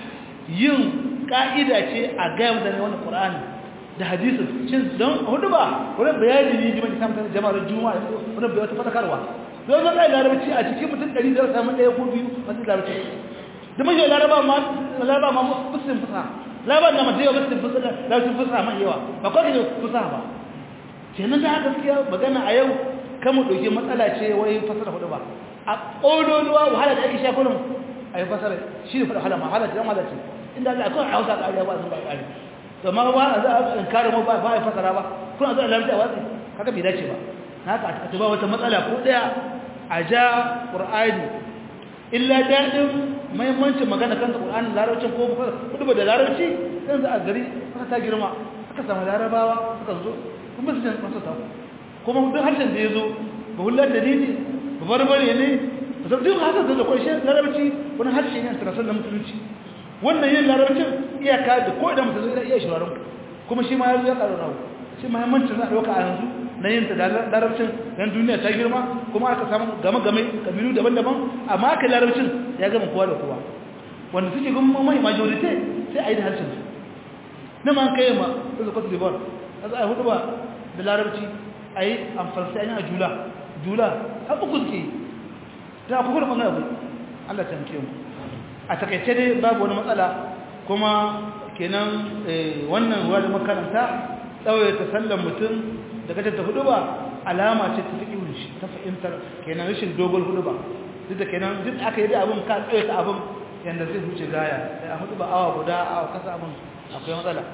yin ka'ida ce a gaya mutane wannan qur'ani da hadisin shin don hudu ba wurin bayani ne jima'i samun jama'ar juma'a wurin bai wata fatakarwa don zan ɗaya larabci a cikin mutum ɗari zai samu ɗaya ko biyu masu larabci da mashi laraba ma laraba ma fusin fusa laraba na masu yawa fusin fusa larabcin fusa man yawa ba kawai ne fusa ba kenan da haka gaskiya magana a yau kan mu ɗauki matsala ce wai fasara hudu ba a ƙololuwa wahala da ake sha kullum a yi fasara shi ne wahala ma wahala ce dan wahala ce inda Allah akwai a hausa ƙariya ba zan ba ƙari to ma ba a za a in kare mu ba ba a fasara ba kuna zo a larabci a watsi haka bai dace ba haka a tuba wata matsala ko ɗaya a ja ƙur'ani illa daɗin mahimmancin magana kanta ƙur'ani larabcin ko kudu ba da larabci ɗin za a gari aka ta girma aka samu larabawa suka zo kuma su jan masu ta kuma duk harshen da ya zo ba hullar da ne ba barbare ne ba zai duk harshen da kwai shi larabci wani harshe ne a tarasar da musulunci wannan yin larabcin iyaka da ko idan mutum zai iya shirarin kuma shi ma ya zo ya ƙaru rawu shi mahimmancin za a ɗauka a yanzu na yin ta da larabcin don duniya ta girma kuma aka samu game-game kabilu daban-daban amma aka larabcin ya gama kowa da kowa wanda suke gama mai majorite sai a yi da harshen su na ma kai ma su zuwa libar a za a hudu ba da larabci a yi amfarsa a yi a jula jula har uku suke yi ta kuka da ɓangare abu allah ta muke mu a takaice dai babu wani matsala kuma kenan wannan ruwa da makaranta ɗauye ta sallan mutum da kace ta hudu ba alama ce ta fiƙi shi ta fahimtar kenan rashin dogon hudu ba duk da kenan duk aka yi da abin ka tsaye ta abin yadda zai huce gaya sai a hudu ba awa guda awa kasa abin akwai matsala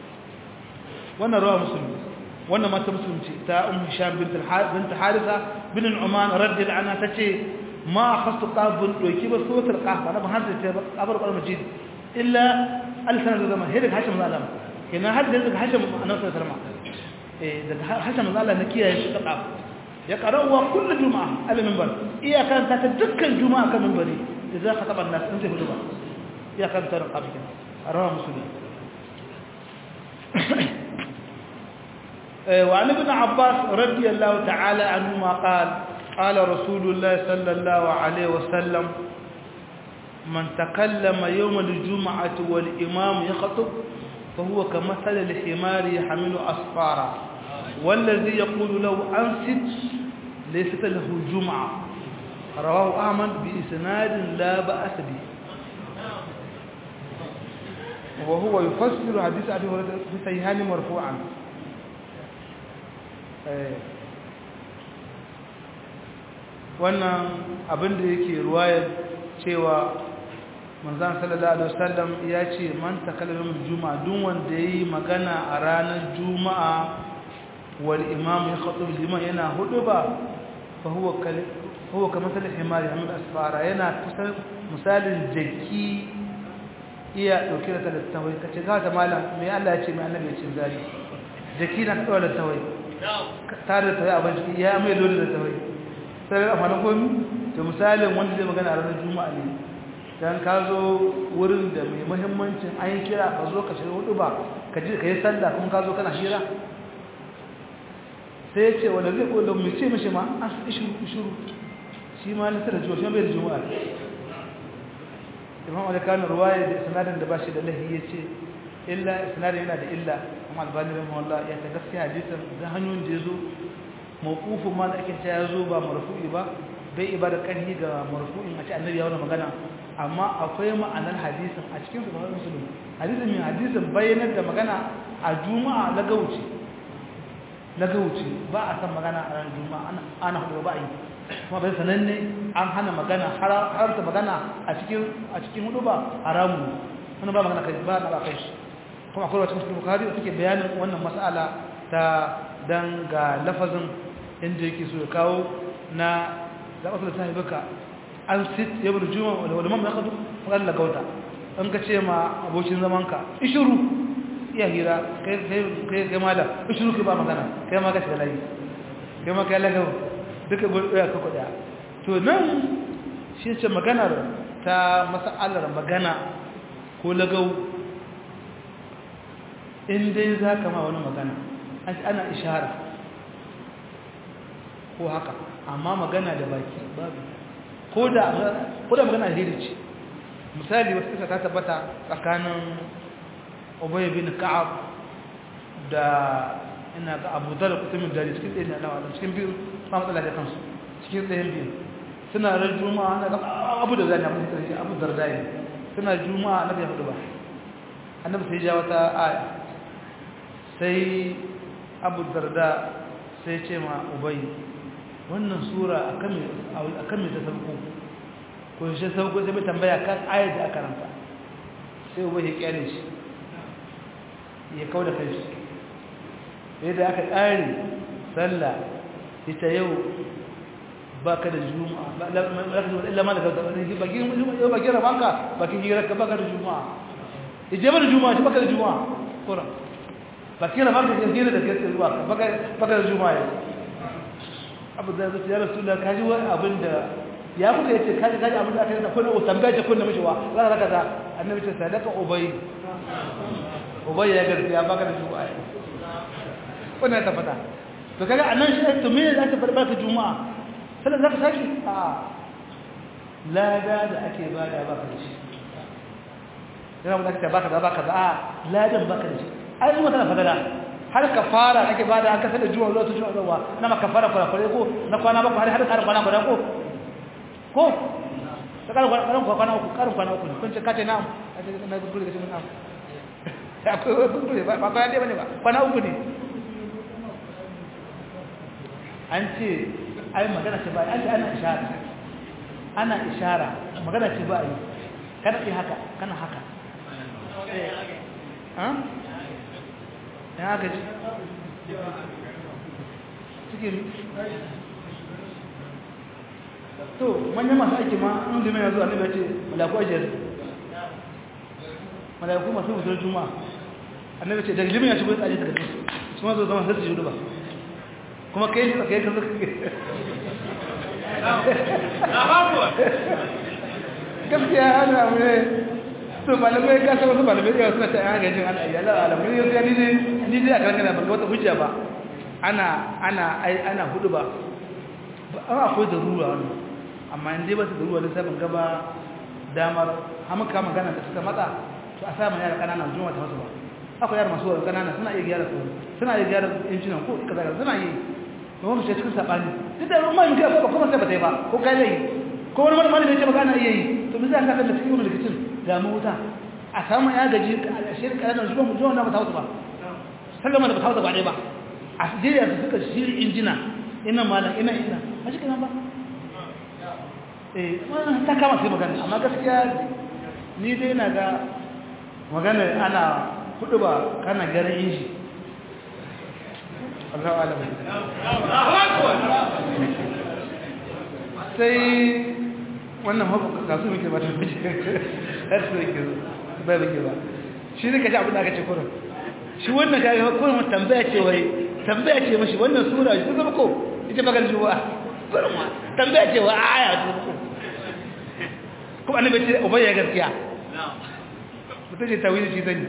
wannan rawa musulmi wannan mata musulunci ta ummu hisham bint bint harisa bin uman radiyallahu anha tace ma khastu qabun doki ba sotar qahba na ban hadda ta abar qal majid illa alsan da zama hidda hashim zalam kenan hadda da hashim annabi sallallahu alaihi wasallam daga hasan Allah na kiyaye shi kaɗa ya ƙarawa kullum juma'a ala mimbar iyakan ta ta dukkan juma'a kan mimbari da za ka taɓa nasu in zai hudu ba iyakan ta rinƙa bikin a rawa musulmi وعن ابن عباس رضي الله تعالى عنهما قال قال رسول الله صلى الله عليه وسلم من تكلم يوم الجمعة والإمام يخطب فهو كمثل الحمار يحمل أصفارا والذي يقول له أنست ليست له جمعة رواه أحمد بإسناد لا بأس به وهو يفسر حديث أبي هريرة في صحيحان مرفوعا wannan abin da yake ruwayar cewa manzan sallallahu alaihi wasallam ya ce man takallama juma'a duk wanda yayi magana a ranar juma'a wal imam ya khatub liman yana huduba fa huwa kal huwa kamar sal himar hamid asfara yana kusan misalin jaki iya dauke da tattawai kace ga da malam me Allah ya ce mai annabi ya ce zari jaki na dawo da tawai tare da tawai abin ya mai dole da tawai sai a fana komi to misalin wanda zai magana a ranar juma'a ne dan ka zo wurin da mai muhimmancin an yi kira ka zo ka shiga hudu ba ka ji ka yi sallah kuma ka zo kana shira sai ya ce wanda zai kola mu ce mishi ma an ishuru ishuru shi ma na tara jiwa shi bai da juma'a imam alikanin ruwaya da sanadin da ba shi da lahi ya ce illa isnadin yana da illa amma albani rahimahullah ya ta gaskiya hadisin da hanyoyin da yazo mawqufun ma da ake cewa yazo ba marfu'i ba bai ibada kanhi ga marfu'in a ce annabi ya wani magana amma akwai ma'anar hadisin a cikin sahih muslim hadisin min hadisin bayyanar da magana a juma'a na gauci na gauci ba a san magana a ran juma'a ana hudu ba yi kuma bai sananne an hana magana haramta magana a cikin a cikin hudu ba haramu wani ba magana kai ba na ba kai shi kuma akwai wata musulun bukari da suke bayanin wannan mas'ala ta dan ga lafazin inda yake so ya kawo na zaɓa da baka an sit ya bada juma wani mamma ya kasu magana lagauta an ka ce ma abokin zamanka ishiru iya hira kai kai malam ishiru kai ba magana kai ma gashi da layi kai ma kai lagau duka ɗaya ka kuɗa to nan shi ce maganar ta masa'alar magana ko lagau in dai za ka ma wani magana ana ishara ko haka amma magana da baki babu ko da magana alheri ce misali wasu kisa ta tabbata tsakanin obayi bin ka'ab da ina ga abu dala kutumin dare cikin ɗaya na nawa cikin biyu ba matsala da kansu cikin ɗayan biyu suna ran juma'a na ga abu da zai na mutu karshe abu darda ne suna juma'a na bai hudu ba annabi sai ja wata aya sai abu darda sai ce ma ubai wannan sura a kan mai ta sauko ko shi sauko sai mai tambaya kan ayar da aka ranta sai ubai ya kyale shi ya kau da kai shi yadda aka ƙari sallah ita yau ba ka da juma'a illa ma da gauta bakin rabanka bakin hirarka ba ka da juma'a ije ba da juma'a shi ba ka da juma'a ƙuran bakin rabanka shi hira da gaske zuwa ba ka da juma'a yau abu da zai ya rasu da kaji wani abin da ya kuka yace kaji kaji abin da aka yi da kuna tambaya ce kuna mishiwa za ka kaza annabi ce sadaka ubay ubay ya gaskiya baka da juma'a wannan ta fada to kaga anan shi to me za ta farba ka juma'a sai za ka saki a lada da ake bada baka da shi yana mun aka baka da baka da a ladan baka da shi ai kuma tana fadala har kafara ake bada an kasar da juma'a zuwa tushen zuwa na ma kafara kula kula ko na kwana ba har har karin kwana guda ko ko ta karin kwana kwana uku karin kwana uku kun ce kace na'am na gudu da shi na'am akwai gudu ba ba kwana dai bane ba kwana uku ne an ce ai magana ce ba an ce ana ishara ana ishara magana ce ba yi kana yi haka kana haka ya haka ji cikin to manyan masu aiki ma an liman ya zo a nabi ce malaku ajiyar malaku masu wutar juma'a annabi ce daga liman ya shigo ya tsaje daga su su ma zo zama sai su yi ba kuma kai shi tsakai kan zuka gaskiya ana abu ne to malamai ka san wasu malamai yawa suna ta yan gajin ana ayyala alamun yau sai ni ne ni dai a kan kana ban wata hujja ba ana ana ai ana hudu ba an akwai darura wannan amma in dai ba su darura ne sai ban gaba damar hamaka magana da suka matsa to a samu yara kanana zuwa ta wasu ba akwai yara masu wani kanana suna iya gyara su suna iya gyara injinan ko kaza kaza suna yi to wani shi cikin sabani duk da mai mutum ko kuma sai ba ta yi ba ko kai zai ko wani malami ne ce maka ana iya yi to bisa ka da cikin wani rikicin ga mu wuta a samu ya gaji a shirin kanana zuwa mu zuwa na ba ta wasu ba sallama da ba ta wasu ba dai ba a Najeriya su suka shiri injina ina malam ina ina a shi kenan ba eh ta kama sai magana amma gaskiya ni dai na ga magana ana hudu ba kana garin inji Allahu alam sai wannan haka kasu muke ba ta fice har su yake ba ba ba shi ne kashi abin da aka ce kurin shi wannan kai kurin tambaya ce wai tambaya ce mashi wannan sura shi zama ko ita bakar juwa kurin ma tambaya ce wa aya ta ko kuma annabi ce ubayya gaskiya mutum ce tawili shi zani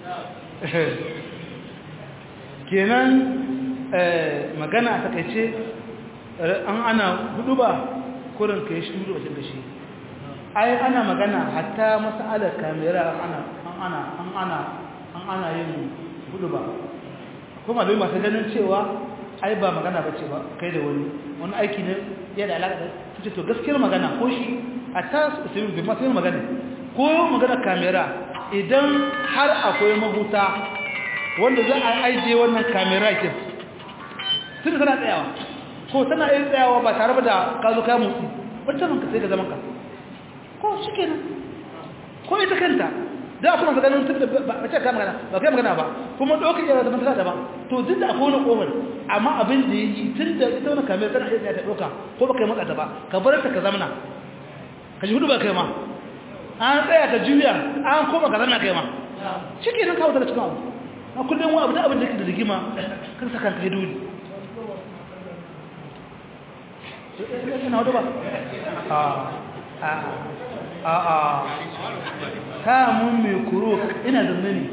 kenan magana a takaice an ana hudu ba kurin ka yi shi wajen da shi ai ana magana hatta masalar kamera an ana an ana an ana yin hudu ba kuma malami masu ganin cewa ai ba magana ba ce ba kai da wani wani aiki ne ya da alaƙa su ce to gaskiyar magana ko shi a ta su bi masu yin magana ko magana kamera idan har akwai mahuta wanda za a aije wannan kamera kin tun tana tsayawa ko tana yin tsayawa ba tare da ka zo ka motsi wacce manka sai ka zaman ka ko shi kenan ko ita kanta da kuma ga ganin tunda ba ce ka magana ba kai magana ba kuma dokin yana da mantaka daban to duk da akwai wani kofar amma abin da yake tunda ita wannan kamar tana iya ta doka ko ba kai matsa ta ba ka bar ta ka zamna ka ji hudu ba kai ma an tsaya ka juya an koma ka zamna kai ma shike nan kawo ta cikin abu a kullum wani abu da abin da yake da rigima kan sa kanka dole ina hudu ba a a a kamun mai kuro ina da nani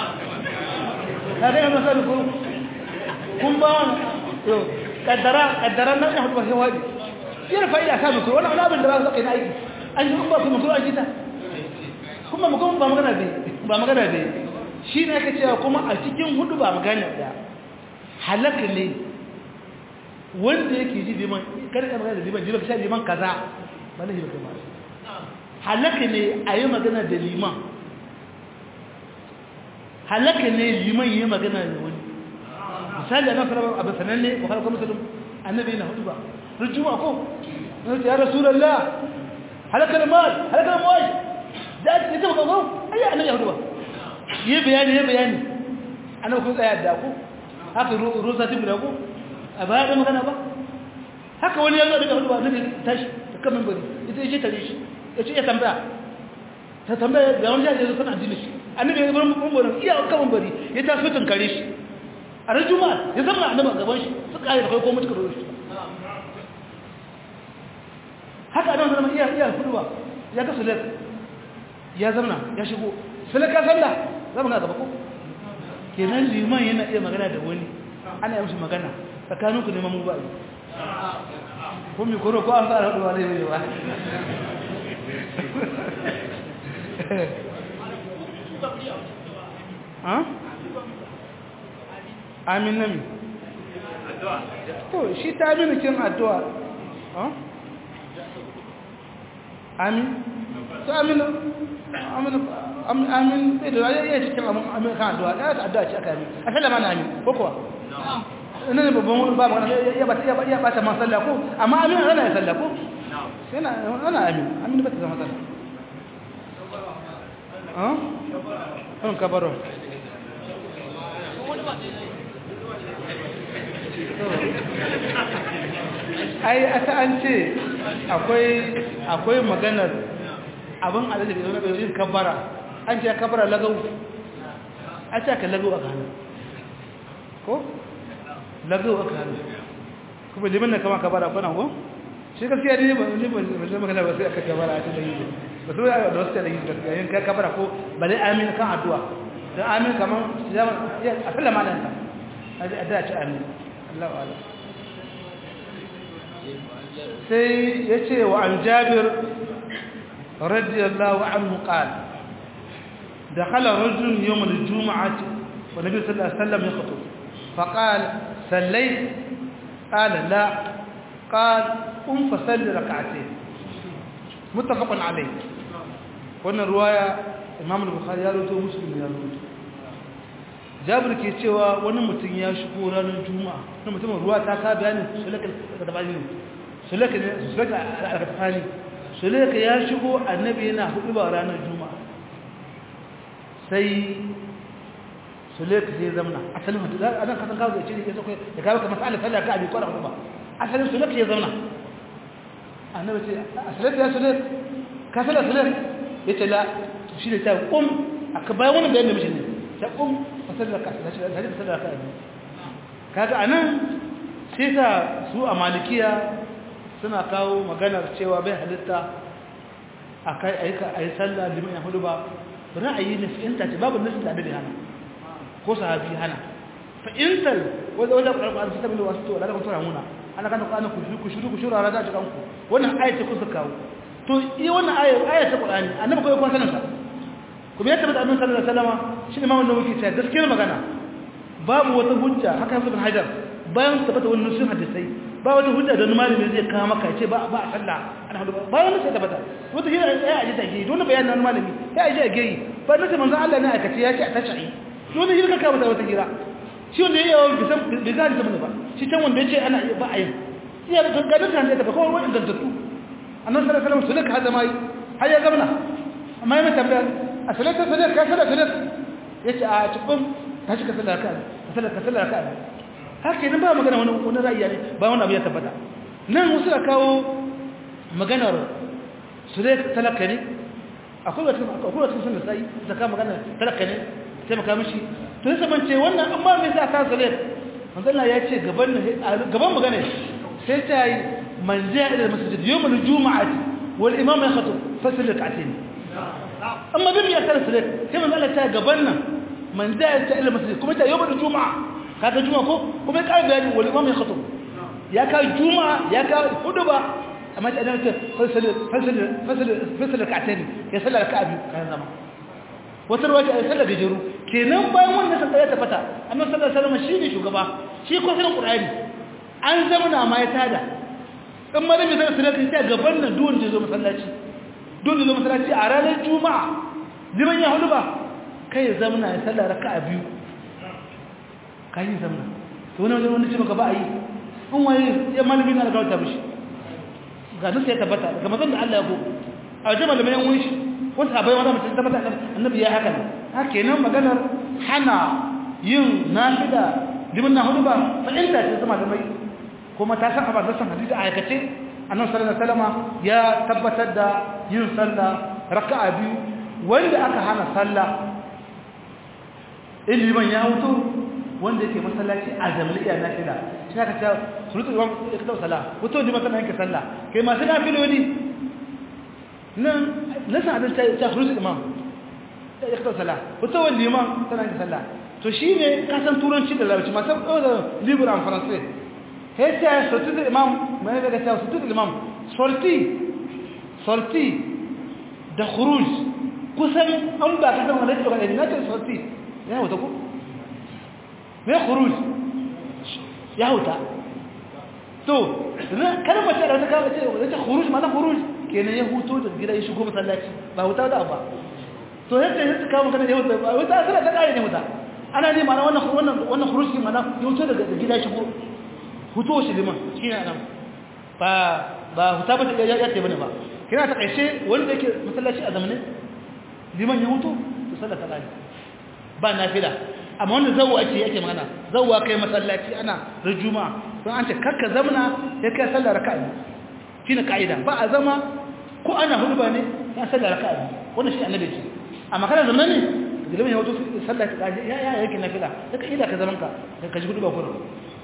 ka ga yana sabi kuro kun ba wani yau kaddara kaddara na ya hudu ba wadi yana fa'ida a sabi kuro wani abin da ba su kai na aiki an yi ba kuma kuro an jita kuma mu kuma ba magana bai ba magana bai shi ne aka cewa kuma a cikin hudu ba magana da halaka ne wanda yake ji liman kada ka magana da liman liman ka sha liman kaza ba na liman kamar halaka ne a yi magana da liman halaka ne liman yi magana da wani misali ana sarrafa abu sananne wa halakar musulun annabi na hudu ba rujuma ko ya rasulallah halakar mal halakar mal da ake ta makamakon ayyar annabi hudu ba yi bayani yi bayani annabi kun tsaya da ku haka rusa tibu da ku a baya da magana ba haka wani yanzu daga hudu ba annabi tashi ta kamin bari ita ya ce tare shi ya ce ya tambaya ta tambaya ga wani jajiyar kan addini shi annabi ya bar mummunan iya kaman bari ya ta so tunkare shi a ran juma'a ya zama annabi a gaban shi su kare da kai ko mutuka da shi haka annabi zama iya iya kudu ba ya ga sulek ya zama ya shigo sulek ka sallah zama ga gaba ko kenan liman yana iya magana da wani ana yi mishi magana tsakaninku neman mu ba'i ko mi koro ko an fara haɗuwa ne ba amin nami to shi ta amini kin addu'a amin to amin amin amin bai da ya yi cikin amin kan addu'a ya ta addu'a ce aka yi a sallama na amin ko kuwa ina ne babban wani babu ya ba ta ya ba ta man sallah ko amma amin ana ya sallah ko sai na ana amin amin ba ta zama sallah ah kan kabaro ai aka an ce akwai akwai maganar abin alaji da wani bayan kabara an ce kabara lagau a ce aka lagau a hannu ko lagau aka hannu kuma liman na kama kabara kwanan ko shi gaskiya ne ba ne ba ne magana ba sai aka kabara a cikin yi ba su da wasu da yi gaskiya yin ka kabara ko ba dai amin kan addu'a don amin kaman a sallama nan ta a da ci amin Allah wa Allah sai ya ce wa an jabir radiyallahu anhu qala دخل رجل يوم الجمعة والنبي صلى الله عليه وسلم يخطب فقال صليت قال لا قال قم فصل ركعتين متفق عليه wannan ruwaya imam al-bukhari ya rawaito muslim ya rawaito jabir ke cewa wani mutum ya shigo ranar juma'a wani mutum ruwa ta ka bayani sulaka da bani sulaka ne sulaka al-kafani sulaka ya shigo annabi yana hudu ba ranar juma'a sai sulaka sai zamna asalin hudu da anan kasan kawo da ce ya sauke da kawo ka masala sallah ka abi kwara hudu ba asalin sulaka ya zamna annabi ce asalin ya sulaka ka sallah sulaka yace la shi ne ta kum aka bayan wannan bayanin mishi ne ta kum fasallaka da shi da fasallaka ne kaga anan sai ta su a malikiya suna kawo maganar cewa bai halitta akai aika ayi sallah liman ya hudu ba ra'ayi ne fa'inta ce babu nasu da annabi hana ko sahabi hana fa'intal wanda wanda Qur'ani sai tabbata wasu to da kuma tura muna ana kana Qur'ani ku ku shuru ku shura raza cikin ku wannan ayati ku suka kawo to yi wannan ayat ayat ta Qur'ani annabi ko ya sanin sa kuma ya tabbata annabi sallallahu alaihi wasallam shi imamu nawawi ce gaskiyar magana babu wata hujja haka ibn hajar bayan tabbata wannan sun hadisai ba wata hujja da malami zai kawo maka ce ba ba sallah ana hudu ba wani sai tabbata wata hira ya aje ta ge don bayanin nan malami ya aje a geyi ba nace manzo Allah ne aka ce ya ce a tashi don hira ka kawo wata hira shi wanda yayi yawan bisan bizan da ba shi can wanda yace ana ba a yin iya da ganin kan da ba ko wani dantattu annabi sallallahu alaihi wasallam sulaka hada mai har ya gamna amma ya tambaya a salata salata ka salata salata yace a cikin ta shi ka salata ka salata ka salata haka nan ba magana wani wani ra'ayi ne ba wani abu ya tabbata nan wasu da kawo maganar su dai talaka ne akwai wata akwai wata sun da sai da ka magana talaka ne sai maka mishi to sai ban ce wannan amma me yasa ka zale manzo Allah ya ce gaban gaban magana sai ta yi man ja'a ila masjid yawm al-jum'ati wal imam yakhtub fasl rak'atayn amma bin ya kar salat sai manzo Allah ta gaban nan man ja'a ila masjid kuma ta yawm al-jum'a kaga juma'a ko kuma ya bayani wal imam ya khatub ya ka juma'a ya ka huduba amma ta annabi fasal fasal fasal fasal rak'atayn ya sallar raka'a biyu kan zama wata ruwa ta sallar gajeru kenan bayan wannan sai ya tafata annabi sallallahu alaihi wasallam shine shugaba shi ko sanin qur'ani an zama na ma ya tada dan malami zai sallar ta gaban nan duwan da zo masallaci duwan da zo masallaci a ranar juma'a liman ya huduba kai ya zama na sallar raka'a biyu kayi zamna to wani wajen wanda ce maka ba a yi an waye ya malami na alkawar ta mishi ga nusa ya tabbata ga mazan da Allah ya ko a wajen malamai yan wani shi wani sabai wani mutum tabbata annabi ya haka ha kenan maganar hana yin nafida limin na hudu ba fa'inta ce zama da mai kuma ta san abin nasan hadisi a aikace annabi sallallahu alaihi wasallam ya tabbatar da yin sallah raka'a biyu wanda aka hana sallah iliman ya hutu wanda yake masallaci a zamliya na fila shi aka ce surutu imam ya kawo sala wato ne masana yake sallah kai masu na filoli nan nasa adin ta surutu imam ya kawo sala wato wani liman tana yake sallah to shi ne kasan turanci da larabci masu ɗau da libra en français sai ta surutu imam mai daga ta surutu imam sorti sorti da khuruj kusan an ba ka zama da ke ɗaukar na ce sorti ya wata ku me khuruj ya huta to kalmar ce da ta kama ce da ta khuruj mana khuruj kenan ya huto da gida ya shigo masallaci ba huta da ba to yadda ya ta kama kana ya huta ba huta sai ta kare ne huta ana ne mana wannan wannan wannan khuruj din mana ya huto daga gida ya shigo huto shi liman shine nan ba ba huta ba ya ya ce bane ba kina ta kaishe wanda yake masallaci a zamanin liman ya huto to sallah ta kare ba nafila amma wanda zawwa ake yake magana zawwa kai masallaci ana da juma'a don an ce karka zamna ya kai sallar raka'a shine kaida ba a zama ko ana hudba ne ya sallar raka'a wannan shi annabi ce amma kana zaman ne gilmin ya wato sallar ka ya ya yake nafila daga ida ka zaman ka ka ji hudba kurum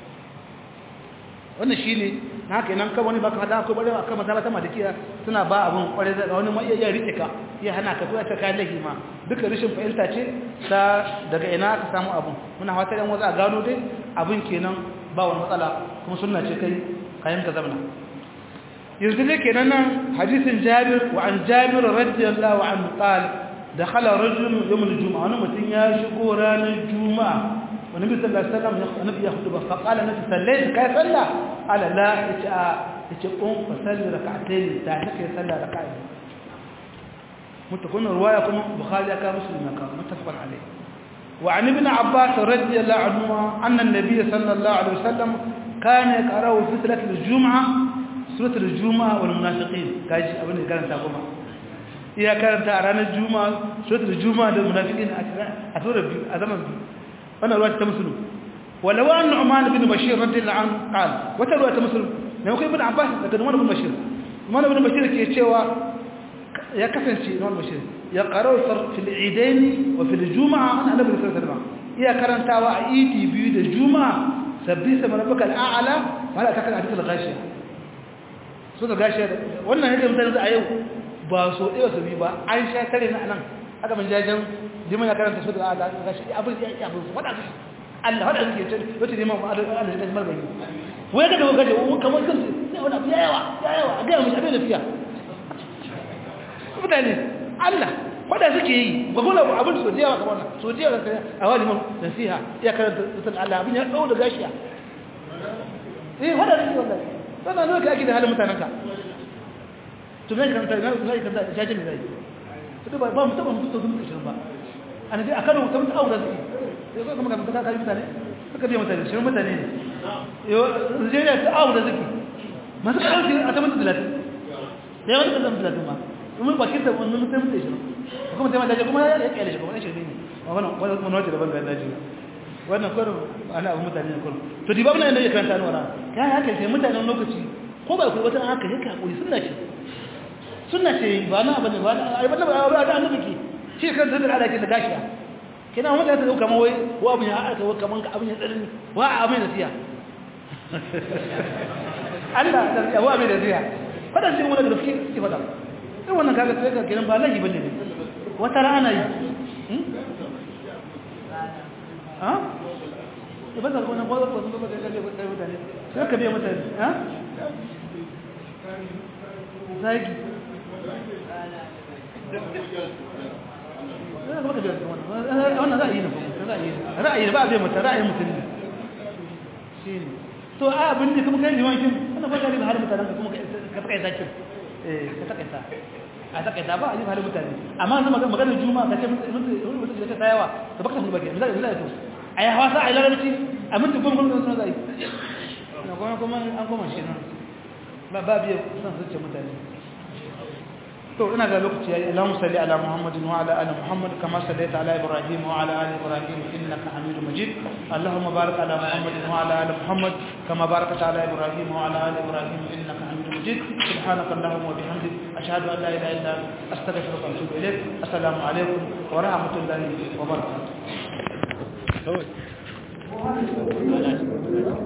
wannan shine na haka nan kan wani baka hada ko bare akan masalata malikiya suna ba abun kware da wani mai iya rike ka ya hana ka ko ta kai lahi ma duka rishin fahimta ce ta daga ina ka samu abun muna fata yan waza gano dai abun kenan ba wani matsala kuma sunna ce kai kayan ka zamna yanzu dai kenan nan hadisin Jabir wa an Jabir radiyallahu anhu qala dakhala rajulun yawm al-jum'a wani mutun ya shigo ranar juma'a والنبي صلى الله عليه وسلم النبي يخطب فقال النبي صليت كيف صلى قال لا يتي قوم فصلي ركعتين تعلق يصلى ركعتين متكون روايه كما بخاري كان مسلم كان متفق عليه وعن ابن عباس رضي الله عنهما ان النبي صلى الله عليه وسلم كان يقرا في صلاه الجمعه سوره الجمعه والمنافقين كاجي ابن كان تاكما iya karanta a ranar juma'a suratul juma'a da munafiqin a sura biyu a zaman biyu wannan ruwa ta musulun walau an nu'man bin bashir radiyallahu anhu qala wata ruwa ta musulun ne kai ibn abbas daga nu'man bin bashir nu'man bin bashir ke cewa ya kasance nu'man bashir ya qara'u fi al-eidain wa fi al-jum'a an annabi sallallahu alaihi wasallam iya karantawa a idi biyu da juma'a sabbi sama rabbaka al-a'la wala takal hadith al-ghashiya so da gashiya wannan yake mutane a yau ba so ɗaya su bi ba an sha kare na nan aka man jajen liman ya karanta su da Allah ga shi abin ya yi abin wada su Allah wada suke ce wata liman ba Allah ya tajmar gani wai ga da waka da kamar kan sai wani abu yayawa yayawa ga mu abin lafiya mutane Allah wanda suke yi ba kuma abin sojiya ba kamar sojiya da kare a wani mun nasiha ya karanta sutan Allah abin ya dau da gashiya eh wanda suke wallahi wannan ne kake da halin mutanen ka to me kan ta na sai kan ta jaje ne zai to ba ba mutum mutum to mutum shirin ba ana dai akan mutum ta aure suke sai kuma kan ta kai mutane suka biya mutane shirin mutane ne yo zai ta aure suke masu karfi a ta mutum 30 sai wani kan 30 ma kuma bakin da wannan mutum mutum shirin kuma sai mata kuma ya kyale shi kuma shirme ne wannan wannan wannan wace daban da daji wannan kurin ana abu mutane ne kurin to di babu nan da ya karanta ni wannan ya haka sai mutanen lokaci ko ba ku wata haka yake hakuri sunna ce sunna ce ba na bane ba na ai bane ba da annabi ke shi kan da Allah ke da gashiya kina mutane ta dauka wai ko abin ya aka wa kaman abin ya tsarin wa abin da siya Allah da ya wa abin da siya fada shi wannan da gaske ki fada sai wannan kaga sai ka kiran ba lahi bane ne wata rana yi ha ya ba zargo na gwazon gwazon gwazon gaje kai mutane sai ka biya mutane ha zagi wannan ra'ayi ne ra'ayi ba a biya mutane ra'ayin mutum ne shi ne to a abin da kuma kai jimakin wannan ba gari ba har mutanen ka kuma ka kai zakin eh ka takaita a takaita ba a yi halin mutane amma zama maganar juma'a ka ce mutum da ta tsayawa ta baka tafi baki misali misali to a yi hawa sa a yi larabci a minti goma goma suna zai na kuma kuma an goma shi nan ba ba biya son zuciya mutane to ina ga lokaci yayi Allahumma salli ala Muhammadin wa ala ali Muhammad kama sallaita ala Ibrahim wa ala ali Ibrahim innaka Hamidum Majid Allahumma barik ala Muhammadin wa ala ali Muhammad kama barakta ala Ibrahim wa ala ali Ibrahim innaka Hamidum Majid سبحانك اللهم وبحمدك أشهد أن لا إله إلا أنت أستغفرك وأتوب إليك السلام عليكم ورحمة الله وبركاته